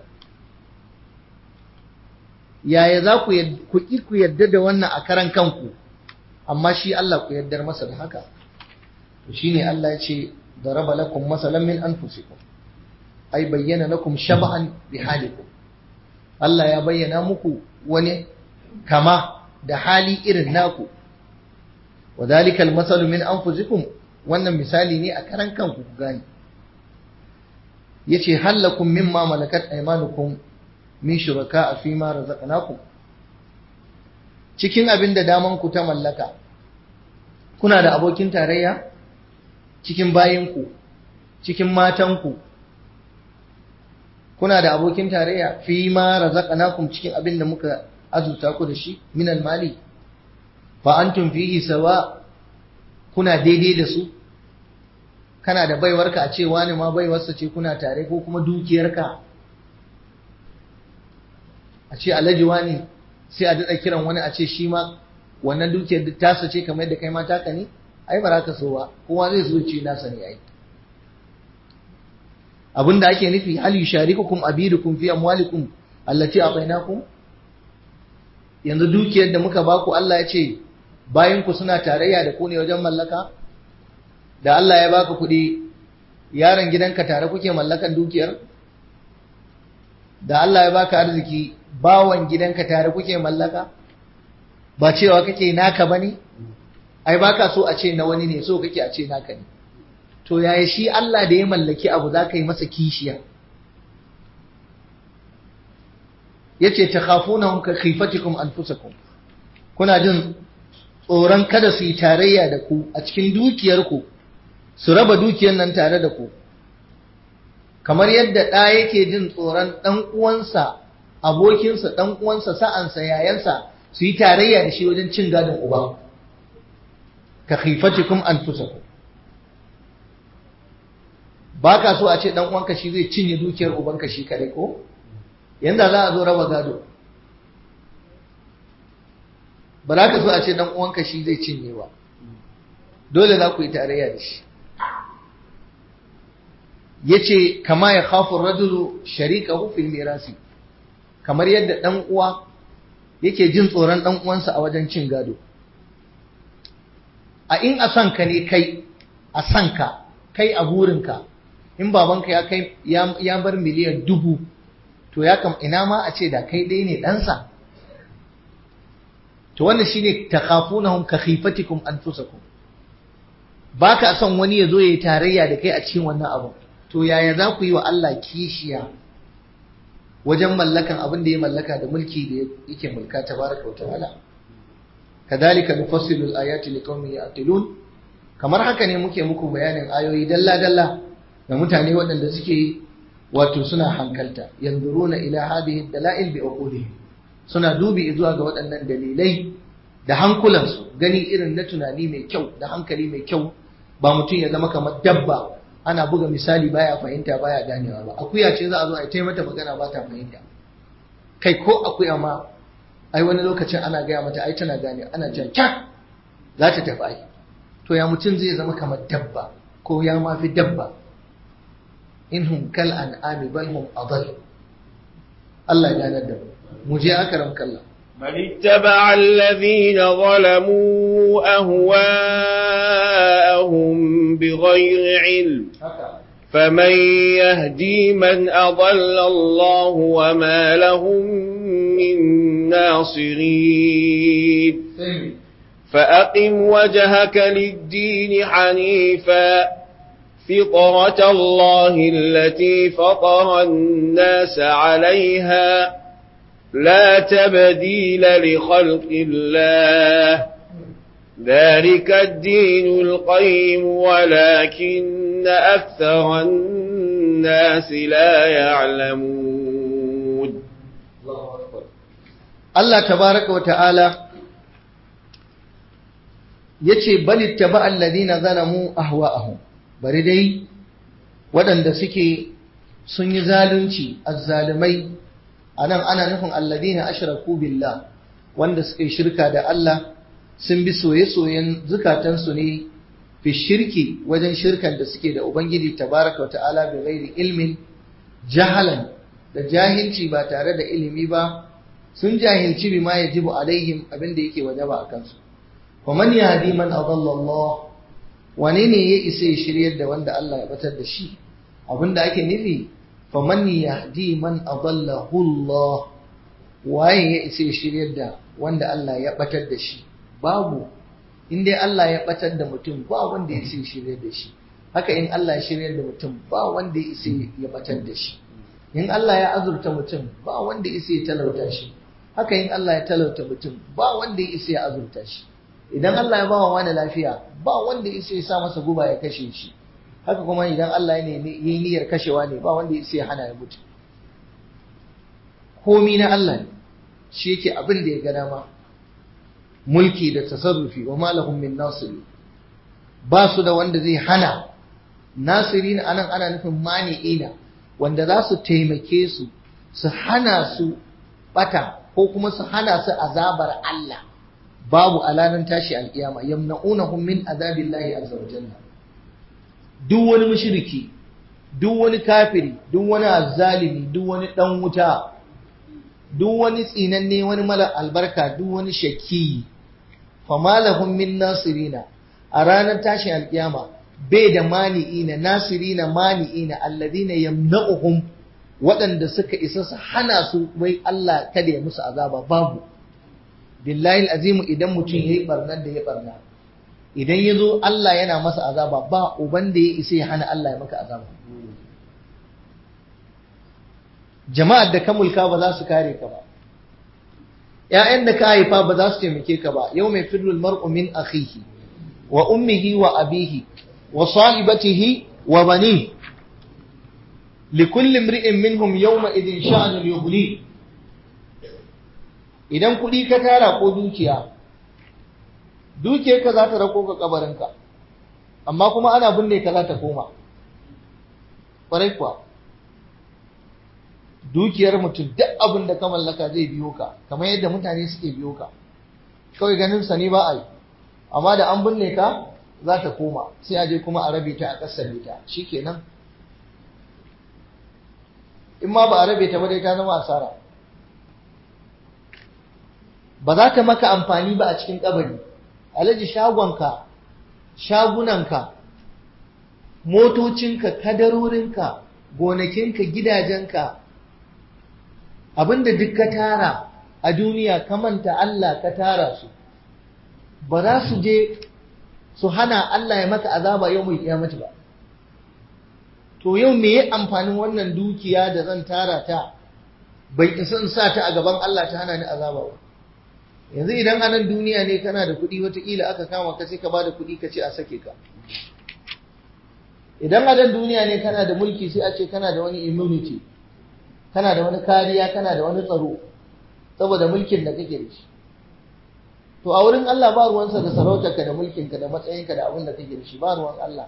Speaker 1: yaya za ku ku ku yarda da wannan a karan kanku amma shi Allah ku yardar masa da haka to shine Allah ya ce daraba lakum masalan min anfusikum ai bayyana lakum shab'an bi halikum Allah ya bayyana muku wani kama da hali irin naku wadhalika almasalu min anfusikum wannan misali ne a karan kanku ku gane yace halakum mimma malakat aymanukum min shuraka fi ma razaqnakum cikin abin da daman ku ta mallaka kuna da abokin tarayya cikin bayinku cikin matanku kuna da abokin tarayya fi ma razaqnakum cikin abin da muka azurta ku da shi min mali fa antum fihi sawa kuna daidai da su kana da baiwarka a ce wani ma baiwarsa ce kuna tare ko kuma dukiyarka a ce alhaji wani sai a daɗa kiran wani a ce shi ma wannan dukiyar tasa ce kamar yadda kai ma taka ne ai ba za ka so ba kowa zai so ce nasa ne ai abin da ake nufi hal yusharikukum abidukum fi amwalikum allati atainakum yanzu dukiyar da muka baku Allah ya ce bayan ku suna tarayya da ku ne wajen mallaka da Allah ya baka kuɗi yaron gidanka tare kuke mallakan dukiyar da Allah ya baka arziki bawan gidanka tare kuke mallaka ba cewa kake naka bane ai baka so a ce na wani ne so kake a ce naka ne to yaya shi Allah da ya mallaki abu za ka yi masa kishiya yace takhafunahum ka khifatikum anfusakum kuna jin tsoron kada su yi tarayya da ku a cikin dukiyarku su raba dukiyar nan tare da ku kamar yadda ɗa yake jin tsoron ɗan uwansa abokinsa ɗan uwansa sa'ansa yayansa su yi tarayya da shi wajen cin gadon uba ka khifatikum anfusakum ba ka so a ce ɗan uwanka shi zai cinye dukiyar ubanka shi kare ko yanda za a zo raba gado ba za ka so a ce ɗan uwanka shi zai cinye ba dole za ku yi tarayya da shi yace kama ya khafu rajulu sharikahu fil mirasi kamar yadda dan uwa yake jin tsoron dan uwansa a wajen cin gado a in a sanka ne kai a sanka kai a burinka in babanka ya kai ya bar miliyan dubu to ya kam ina ma a ce da kai dai ne ɗansa to wannan shine takhafunahum ka khifatikum anfusakum baka son wani ya zo ya yi tarayya da kai a cikin wannan abu to yaya za ku yi wa Allah kishiya wajen mallakan abin da ya mallaka da mulki da yake mulka tabaraka wa ta'ala kadhalika nufassilu al-ayati liqaumin ya'qilun kamar haka ne muke muku bayanin ayoyi dalla dalla da mutane waɗanda suke wato suna hankalta yanzuruna ila hadhihi dalail bi uqulihim suna dubi zuwa ga waɗannan dalilai da hankulansu gani irin na tunani mai kyau da hankali mai kyau ba mutum ya zama kamar dabba ana buga misali baya fahimta baya ganewa ba akuya ce za a zo a yi mata magana ba ta fahimta kai ko akuya ma ai wani lokacin ana gaya mata ai tana gane ana jan kyak za ta tafi ai to ya mutum zai zama kamar dabba ko ya ma fi dabba inhum kal an'ami bal hum adall Allah ya ganar da mu mu je akaram kallah
Speaker 2: بل اتبع الذين ظلموا أهواءهم بغير علم فمن يهدي من أضل الله وما لهم من ناصرين فأقم وجهك للدين حنيفا فطرة الله التي فطر الناس عليها لا تبديل لخلق الله ذلك الدين القيم ولكن أكثر الناس لا يعلمون
Speaker 1: Allah tabaraka wa ta'ala yace bal ittaba alladhina zalamu ahwa'ahum bari dai waɗanda suke sun yi zalunci azzalimai anan ana nufin alladhina ashraku billah wanda suka yi shirka da Allah sun bi soye-soyen zukatansu ne fi shirki wajen shirkan da suke da ubangiji tabaraka wa ta'ala bi ghairi ilmin jahalan da jahilci ba tare da ilimi ba sun jahilci bima yajibu alaihim abinda yake wajaba a kansu ومن يهدي من أضل الله wane ne ya isa ya shiryar da wanda Allah ya batar da shi abinda ake nufi faman yahdi man adallahu Allah waye ya isa ya shiryar da wanda Allah ya batar da shi babu in dai Allah ya batar da mutum ba wanda ya isa ya shiryar da shi haka in Allah ya shiryar da mutum ba wanda ya isa ya batar da shi in Allah ya azurta mutum ba wanda ya isa ya talauta shi haka in Allah ya talauta mutum ba wanda ya isa ya azurta shi idan Allah ya bawa wani lafiya ba wanda ya ya sa masa guba ya kashe shi haka kuma idan Allah ya yi niyyar kashewa ne ba wanda ya ya hana ya mutu komi na Allah ne shi yake abin da ya ga dama mulki da tasarrufi wa malahum min nasiri ba su da wanda zai hana nasiri anan ana nufin mani'ina wanda za su taimake su su hana su bata ko kuma su hana su azabar Allah babu alanan tashi alkiyama yamna'unahum min azabillahi azza wa jalla duk wani mushriki duk wani kafiri duk wani azzalimi duk wani dan wuta duk wani tsinanne wani mala albarka duk wani shaki fama lahum min nasirina a ranar tashin alkiyama bai da mani'ina nasirina mani'ina alladhina yamna'uhum waɗanda suka isa su hana su wai Allah kada ya musu azaba babu billahi azimu idan mutum yayi barnar da ya barna idan ya zo Allah yana masa azaba ba uban da ya isa ya hana Allah ya maka azaba jama'ar da ka mulka ba za su kare ka ba ‘ya'yan da ka haifa ba za su taimake ka ba yau mai firul mar'u min akhihi wa ummihi wa abihi wa sahibatihi wa bani likulli imri'in minhum yawma idin sha'anul yughni idan kuɗi ka tara ko dukiya dukiyarka za ta rako ka kabarinka amma kuma ana binne ka za ta koma ƙwarai kuwa dukiyar mutum duk abin da ka mallaka zai biyo ka kamar yadda mutane suke biyo ka kawai ganin sa ne ba a yi amma da an binne ka za ta koma sai a je kuma a rabe ta a ƙasar ta shikenan in ma ba a rabe ta ba dai ta zama asara ba za ta maka amfani ba a cikin kabari alaji shagonka shagunanka motocinka kadarorinka gonakinka gidajenka abinda duk ka tara a duniya ka manta Allah ka tara su ba za su je su hana Allah ya maka azaba yau mai kiyamata ba to yau me ya amfanin wannan dukiya da zan tara ta bai isa in sa ta a gaban Allah ta hana ni azaba ba yanzu idan a nan duniya ne kana da kuɗi wataƙila aka kama ka sai ka ba da kuɗi ka ce a sake ka idan a nan duniya ne kana da mulki sai a ce kana da wani immunity kana da wani kariya kana da wani tsaro saboda mulkin da kake da shi to a wurin Allah ba ruwansa da sarautarka da mulkinka da matsayinka da abin da kake da shi ba ruwan Allah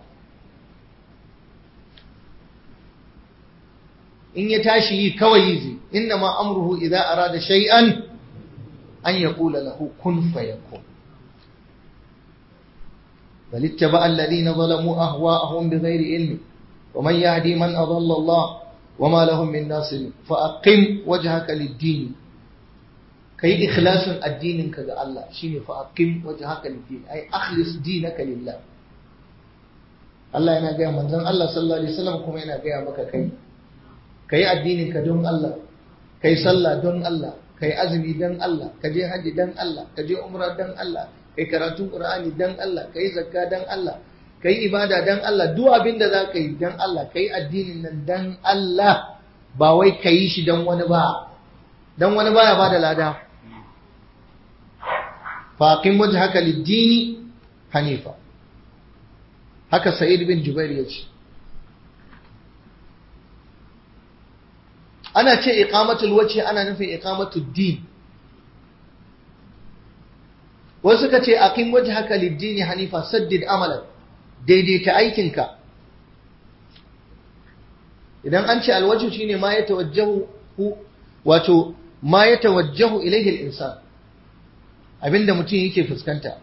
Speaker 1: in ya tashi yi kawai yi zai inna ma amruhu idza arada shay'an an yaqula lahu kun fayakun بل اتبع الذين ظلموا أهواءهم بغير علم ومن يهدي من أضل الله وما لهم من ناصر فأقم وجهك للدين كي إخلاص الدين كذا الله شيني فأقم وجهك للدين أي أخلص دينك لله الله yana gaya manzon Allah sallallahu alaihi wasallam kuma yana gaya maka kai kai addinin ka don Allah kai sallah don Allah kai azumi don Allah ka je haji don Allah ka je umra don Allah kai karatun Qur'ani dan Allah kai zakka dan Allah kai ibada dan Allah duk abin da za ka yi dan Allah kai addinin nan dan Allah ba wai ka yi shi dan wani ba dan wani baya ba da lada faqim wajhaka lid-dini hanifa haka Sa'id bin Jubair ya ce ana ce iqamatul wajhi ana nufin iqamatud din wasu suka ce aqim wajhaka lid-din hanifa saddid amalan daidaita aikinka idan an ce alwajhu shine ma ya tawajjahu wato ma ya tawajjahu ilayhi al-insan abinda mutum yake fuskanta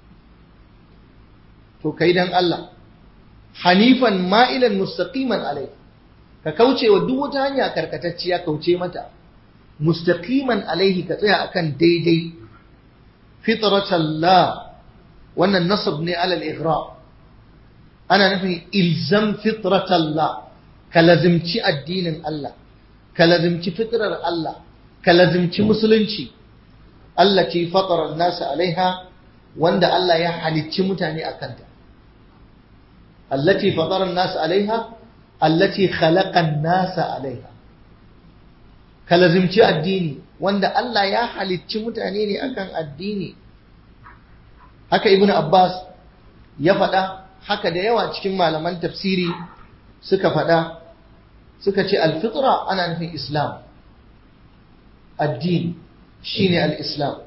Speaker 1: to kai dan Allah hanifan ma'ilan mustaqiman alai ka kauce wa duk wata hanya karkatacciya kauce mata mustaqiman alaihi ka tsaya akan daidai fitratallah wannan nasab ne alal ighra ana nufin ilzam fitratallah ka lazimci addinin Allah ka lazimci fitrar Allah ka lazimci musulunci allati fatara nasa alaiha wanda Allah ya halicci mutane a kanta allati fatara nasa alaiha allati khalaqa nasa alaiha ka lazimci addini wanda Allah ya halicci mutane ne akan addini haka ibnu abbas ya faɗa haka da yawa cikin malaman tafsiri suka faɗa suka ce alfitra ana nufin islam addini shine al-islam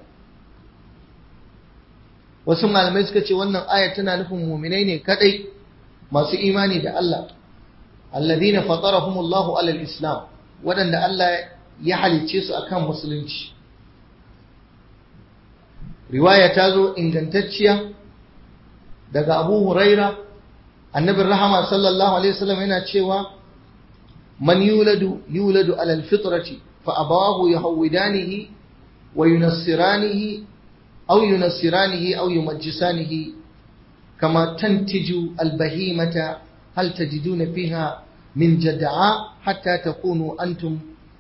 Speaker 1: wasu malamai suka ce wannan aya tana nufin muminai ne kadai masu imani da Allah alladhina fatarahumullahu alal islam waɗanda Allah ya halicce su akan musulunci riwaya ta zo ingantacciya daga Abu Huraira annabin rahama sallallahu alaihi wasallam yana cewa man yuladu yuladu alal fitrati fa abawahu yahwidanihi wa yunassiranihi aw yunassiranihi aw yumajjisanihi kama tantiju albahimata hal tajiduna fiha min jad'a hatta takunu antum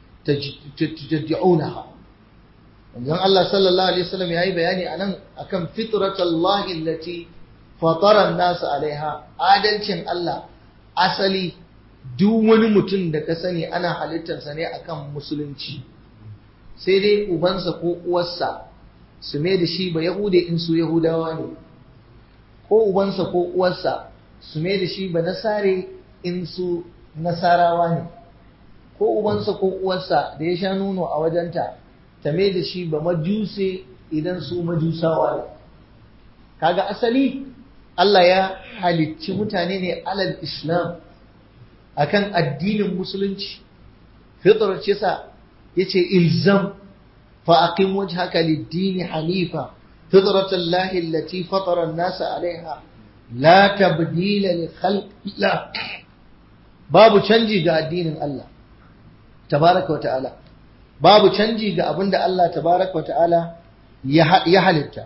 Speaker 1: tajad'unaha Wanzan Allah sallallahu Alaihi wasallam ya yi bayani a nan a kan fitratallahi allati fataran nasu alaiha adalcin Allah asali duk wani mutum da ka sani ana halittarsa ne akan musulunci sai dai ubansa ko uwarsa su mai da shi ba yahude in su yahudawa ne ko ubansa ko uwarsa su mai da shi ba nasare in su nasarawa ne ko ubansa ko uwarsa da ya sha nono a wajenta ta mai da shi ba majuse idan su majusawa ne kaga asali Allah ya halicci mutane ne alal islam akan addinin musulunci fitrar ce sa yace ilzam fa aqim wajhaka lid-din hanifa fitrat Allah allati fatara an-nas 'alayha la tabdila li khalqillah babu canji ga addinin Allah tabaraka wa ta'ala babu canji ga abin da Allah tabaraka wa ta'ala ya halitta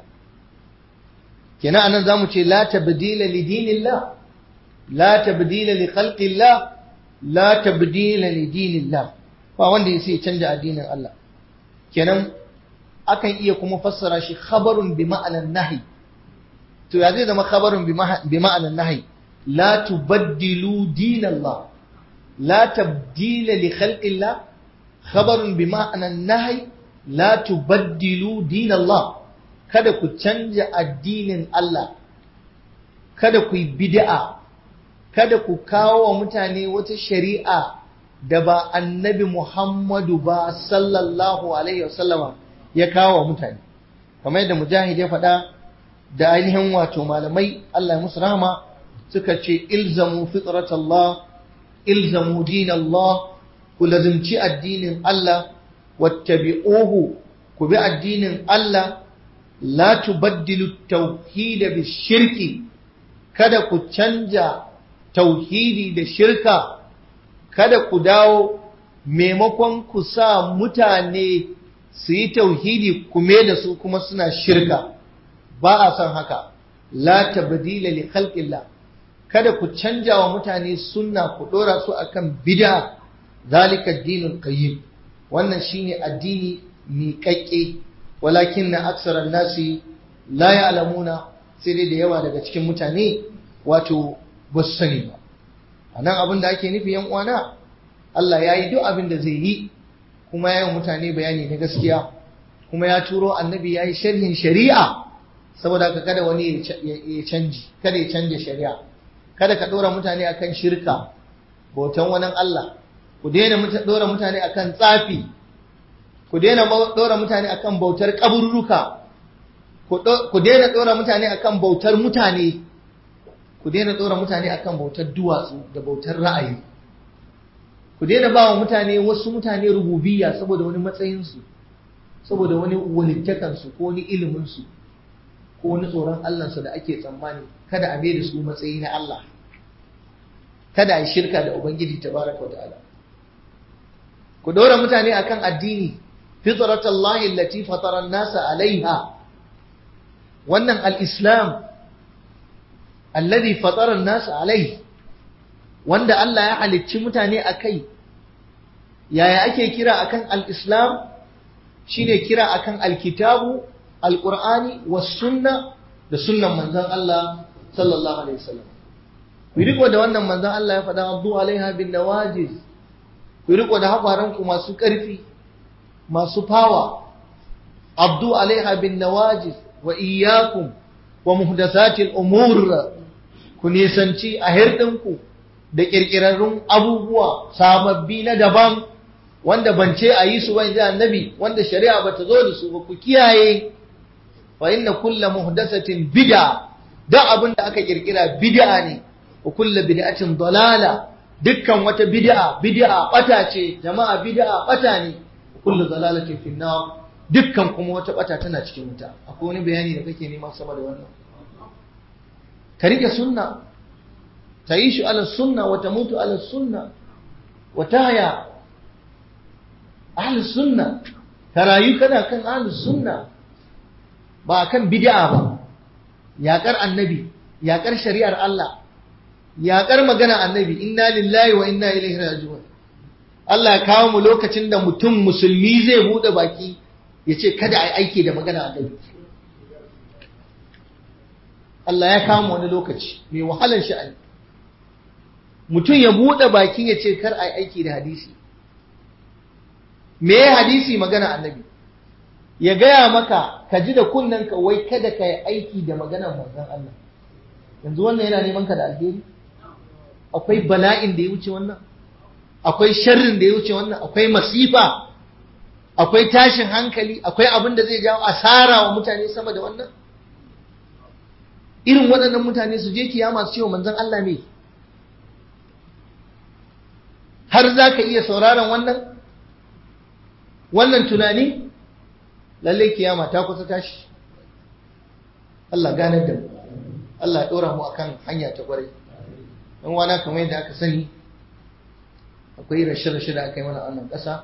Speaker 1: kenan anan zamu ce la tabdila li dinillah la tabdila li khalqillah la tabdila li dinillah ba wanda ya sai canja addinin Allah kenan akan iya kuma fassara shi khabarun bi ma'anan nahi to ya zai zama khabarun bi ma'anan nahi la tubaddilu dinallah la tabdila li khalqillah خبر بمعنى النهي لا تبدلوا دين الله kada ku canja addinin Allah kada ku yi bid'a kada ku kawo wa mutane wata shari'a da ba annabi Muhammadu ba sallallahu alaihi wasallama ya kawo wa mutane kamar yadda mujahid ya faɗa da ainihin wato malamai Allah ya musu rahama suka ce ilzamu fitratallah ilzamu dinallah ku lazimci addinin Allah wattabi'uhu ku bi addinin Allah la tubaddilu tauhida bi shirki kada ku canja tauhidi da shirka kada ku dawo maimakon ku sa mutane su yi tauhidi kume da su kuma suna shirka ba a son haka la tabdila li khalqillah kada ku canja wa mutane sunna ku dora su akan bid'a zalika addinul qayyim wannan shine addini miƙaƙƙe walakin na aksaran nasi la ya'lamuna sai dai da yawa daga cikin mutane wato ba su sani ba anan abin da ake nufi yan uwana Allah ya yi duk abin da zai yi kuma ya yi mutane bayani na gaskiya kuma ya turo annabi ya yi sharhin shari'a saboda ka kada wani ya canji kada ya canja shari'a kada ka ɗora mutane akan shirka bautan wani Allah ku daina dora mutane akan tsafi ku daina dora mutane akan bautar kaburruka ku daina dora mutane akan bautar mutane ku daina dora mutane akan bautar duwatsu da bautar ra'ayi ku daina ba wa mutane wasu mutane rububiyya saboda wani matsayinsu saboda wani walittakansu ko wani iliminsu ko wani tsoron Allahnsu da ake tsammani kada a da su matsayi na Allah kada a yi shirka da Ubangiji tabaraka wa ta'ala ku dora mutane akan addini fitratallahi allati fatara an-nasa alaiha wannan al-islam alladhi fatara an-nasa alaihi wanda Allah ya halicci mutane akai yaya ake kira akan al-islam shine kira akan al-kitabu al-qur'ani was-sunna da sunnan manzon Allah sallallahu alaihi wasallam ku riko da wannan manzon Allah ya faɗa abdu alaiha bin nawajiz ku riko da haƙwaranku masu ƙarfi masu fawa abdu alaiha bin nawajiz wa iyyakum wa muhdathatil umur ku nisanci a hirdinku da ƙirƙirarrun abubuwa sababbi na daban wanda ban ce a yi su ba inji annabi wanda shari'a bata zo da su ba ku kiyaye fa inna kulla muhdathatin bid'a da abin da aka kirkira bid'a ne wa kulla bid'atin dalala dukkan wata bid'a bid'a bata ce jama'a bid'a bata ne wa kullu dalalatin fi nar dukkan kuma wata bata tana cikin wuta akwai wani bayani da kake nema sama da wannan ka rike sunna تعيش على السنة وتموت على السنة وتهيا أهل السنة ترايو كذا كان أهل السنة ba kan bid'a ba yaƙar annabi yaƙar shari'ar Allah yaƙar magana annabi inna lillahi wa inna ilaihi raji'un Allah ya kawo mu lokacin da mutum musulmi zai bude baki ya ce kada a yi aiki da magana annabi Allah ya kawo mu wani lokaci mai wahalar sha'ani mutum ya bude baki ya ce kar a yi aiki da hadisi me hadisi magana annabi ya gaya maka ka ji da ka wai kada ka yi aiki da maganar manzon Allah yanzu wannan yana neman ka da alheri akwai bala'in da ya wuce wannan akwai sharrin da ya wuce wannan akwai masifa akwai tashin hankali akwai abin da zai jawo asara wa mutane sama da wannan irin waɗannan mutane su je kiyama su ce wa manzon Allah ne har za ka iya sauraron wannan wannan tunani lallai kiyama ta kusa tashi Allah ganar da mu Allah ya ɗora mu akan hanya ta ƙwarai dan wana kamar yadda aka sani akwai rashe-rashe da aka yi mana a wannan ƙasa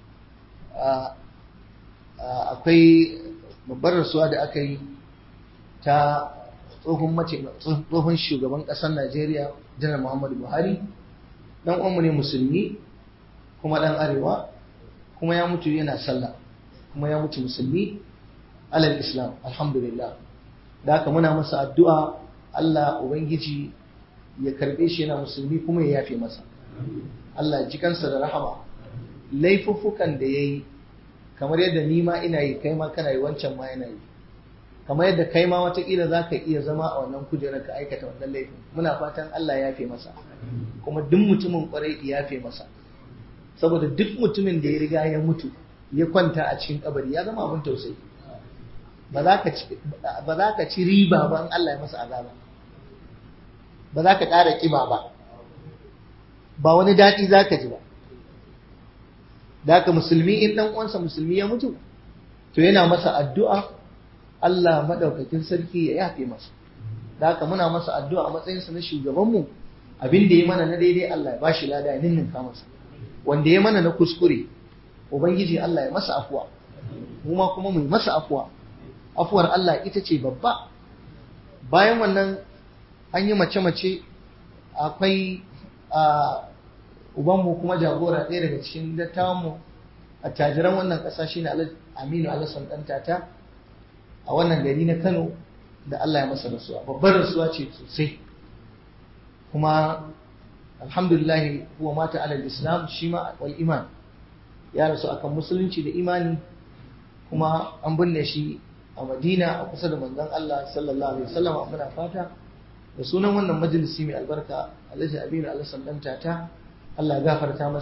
Speaker 1: akwai babbar rasuwa da aka yi ta tsohon mace tsohon shugaban ƙasar Najeriya janar Muhammadu Buhari dan uwanmu ne musulmi kuma dan arewa kuma ya mutu yana sallah kuma ya mutu musulmi alal islam alhamdulillah da haka muna masa addu'a Allah ubangiji ya karbe shi yana musulmi kuma ya yafe masa Allah ji kansa da rahama laifuffukan da yayi kamar yadda ni ma ina yi kai ma kana yi wancan ma yana yi kamar yadda kai ma watakila za ka iya zama a wannan kujerar ka aikata wannan laifin muna fatan Allah ya yafe masa kuma duk mutumin kwarai ya yafe masa saboda duk mutumin da ya riga ya mutu ya kwanta a cikin kabari ya zama abin tausayi ba za ka ci riba ba in Allah ya masa azaba ba za ka ƙara ƙiba ba ba wani daɗi za ka ji ba da haka musulmi in ɗan uwansa musulmi ya mutu to yana masa addu'a Allah maɗaukakin sarki ya yafe masa da haka muna masa addu'a a matsayinsa na shugabanmu abin da ya mana na daidai Allah ya ba shi lada ya ninninka masa wanda ya mana na kuskure ubangiji Allah ya masa afuwa mu ma kuma mu masa afuwa afuwar Allah ita ce babba bayan wannan an yi mace-mace akwai a ubanmu kuma jagora ɗaya daga cikin dattawanmu a tajiran wannan ƙasa shi ne aminu alasan ɗan tata a wannan gari na kano da Allah ya masa rasuwa babbar rasuwa ce sosai kuma alhamdulillah huwa mata alal islam shi ma wal iman ya rasu akan musulunci da imani kuma an binne shi a madina a kusa da manzon Allah sallallahu alaihi wasallam muna fata da sunan wannan majalisi mai albarka alhaji aminu alasan dan tata Allah ya gafarta masa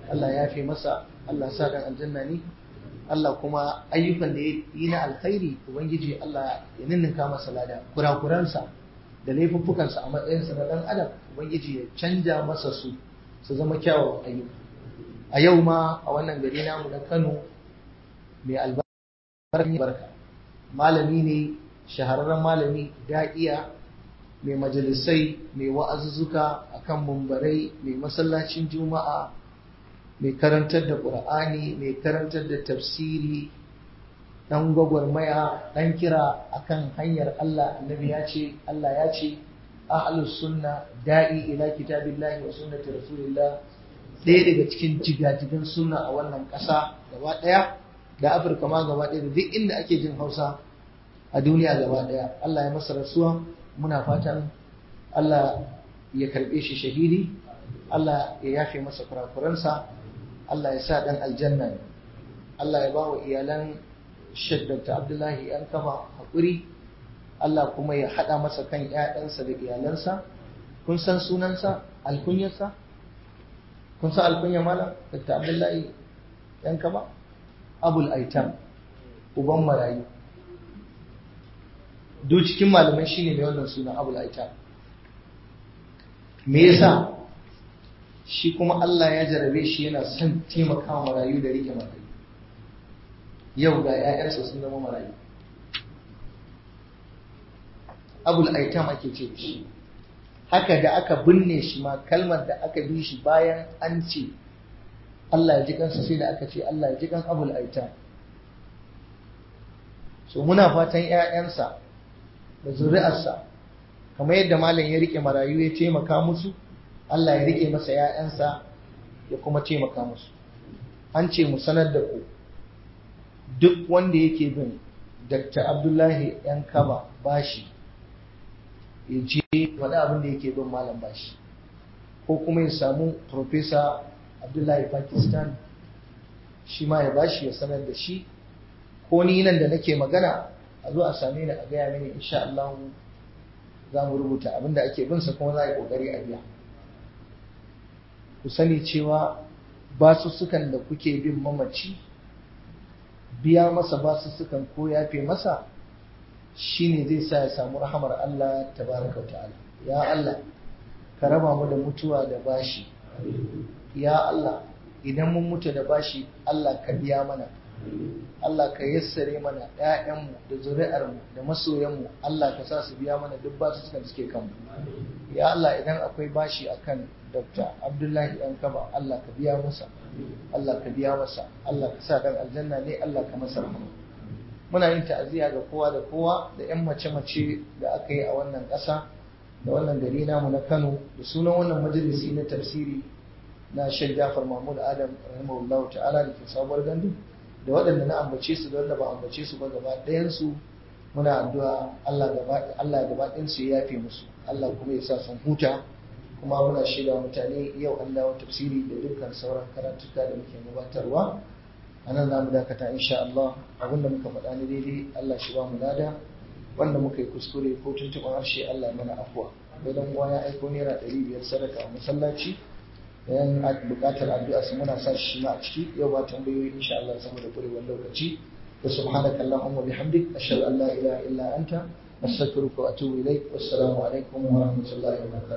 Speaker 1: Allah ya yafe masa Allah sa dan aljanna ne Allah kuma ayyukan da ya yi na alkhairi ubangiji Allah ya ninninka masa lada kurakuransa da laifuffukansa a matsayinsa na dan adam ubangiji ya canja masa su su zama kyawawan ayyuka a yau ma a wannan gari namu na Kano mai albarka malami ne shahararren malami da'iya mai majalisai mai wa'azuzzuka akan mumbarai mai masallacin juma'a mai karantar da ƙur'ani mai karantar da tafsiri ɗan gwagwarmaya ɗan kira akan hanyar Allah annabi ya ce Allah ya ce ahlus sunna da'i ila kitabillahi wa sunnati rasulillah ɗaya daga cikin jigajigan sunna a wannan ƙasa gaba ɗaya da Afirka ma gaba ɗaya da duk inda ake jin Hausa a duniya gaba ɗaya Allah ya masa rasuwa muna fatan Allah ya karɓe shi shahidi Allah ya yafe masa kurakuransa Allah ya sa ɗan aljanna ne Allah ya ba wa iyalan Sheikh Dr. Abdullahi ‘yan kama haƙuri Allah kuma ya haɗa masa kan ‘ya'yansa da iyalansa kun san sunansa alkunyarsa kun san alkunyar malam Dr. Abdullahi ‘yan kama Abul Aitam uban marayu duk cikin malamai shine mai wannan suna Abul Aitam me yasa shi kuma Allah ya jarabe shi yana son taimakawa marayu da rike marayu yau ga 'ya'yansa sun zama marayu abul aitam ake ce da shi haka da aka binne shi ma kalmar da aka bi shi bayan an ce Allah ya ji kansa sai da aka ce Allah ya ji kan abul aitam so muna fatan 'ya'yansa da zuri'arsa kamar yadda malam ya rike marayu ya taimaka musu Allah ya rike masa ‘ya'yansa ya kuma taimaka musu. An ce mu sanar da ku duk wanda yake bin Dr. Abdullahi ‘yan kaba bashi ya je wani abin da yake bin malam bashi. Ko kuma ya samu Profesa Abdullahi Pakistan shi ma ya bashi ya sanar da shi. Ko ni nan da nake magana a zo a same ni a gaya mini insha Allah za mu rubuta abin da ake binsa kuma za a yi ƙoƙari a biya. ku sani cewa basussukan da kuke bin mamaci biya masa basussukan ko yafe masa shine zai sa ya samu rahamar Allah tabaraka wa ta'ala ya Allah ka raba mu da mutuwa da bashi ya Allah idan mun mutu da bashi Allah ka biya mana Allah ka yassare mana ‘ya'yanmu da zuri'armu da masoyanmu Allah ka sa su biya mana duk basu suka suke kanmu ya Allah idan akwai bashi akan Dr. Abdullahi ɗan kaba Allah ka biya masa Allah ka biya masa Allah ka sa dan aljanna ne Allah ka masa rahama muna yin ta'aziyya ga kowa da kowa da ‘yan mace-mace da aka yi a wannan ƙasa da wannan gari namu na Kano da sunan wannan majalisi na tafsiri na Sheikh Jafar Mahmud Adam rahimahullahu ta'ala da ke sabuwar gandu da waɗanda na ambace su da wanda ba ambace su ba gaba ɗayansu muna addu'a Allah gaba Allah gaba ɗayan su ya yafe musu Allah kuma ya sa sun huta kuma muna shaida mutane yau an dawo tafsiri da dukkan sauran karatuka da muke gabatarwa a nan za mu dakata insha Allah abinda muka faɗa ni daidai Allah shi ba mu lada wanda muka yi kuskure ko tuntuɓar harshe Allah ya mana afuwa idan uwa ya aiko naira ɗari biyar sadaka a masallaci yan bukatar addu'a su muna sa shi ma a ciki yau ba tambayoyi insha Allah saboda kurewar lokaci wa subhanaka allahumma bihamdik ashhadu an la ilaha illa anta astaghfiruka wa atubu ilaik wassalamu alaikum wa rahmatullahi wa barakatuh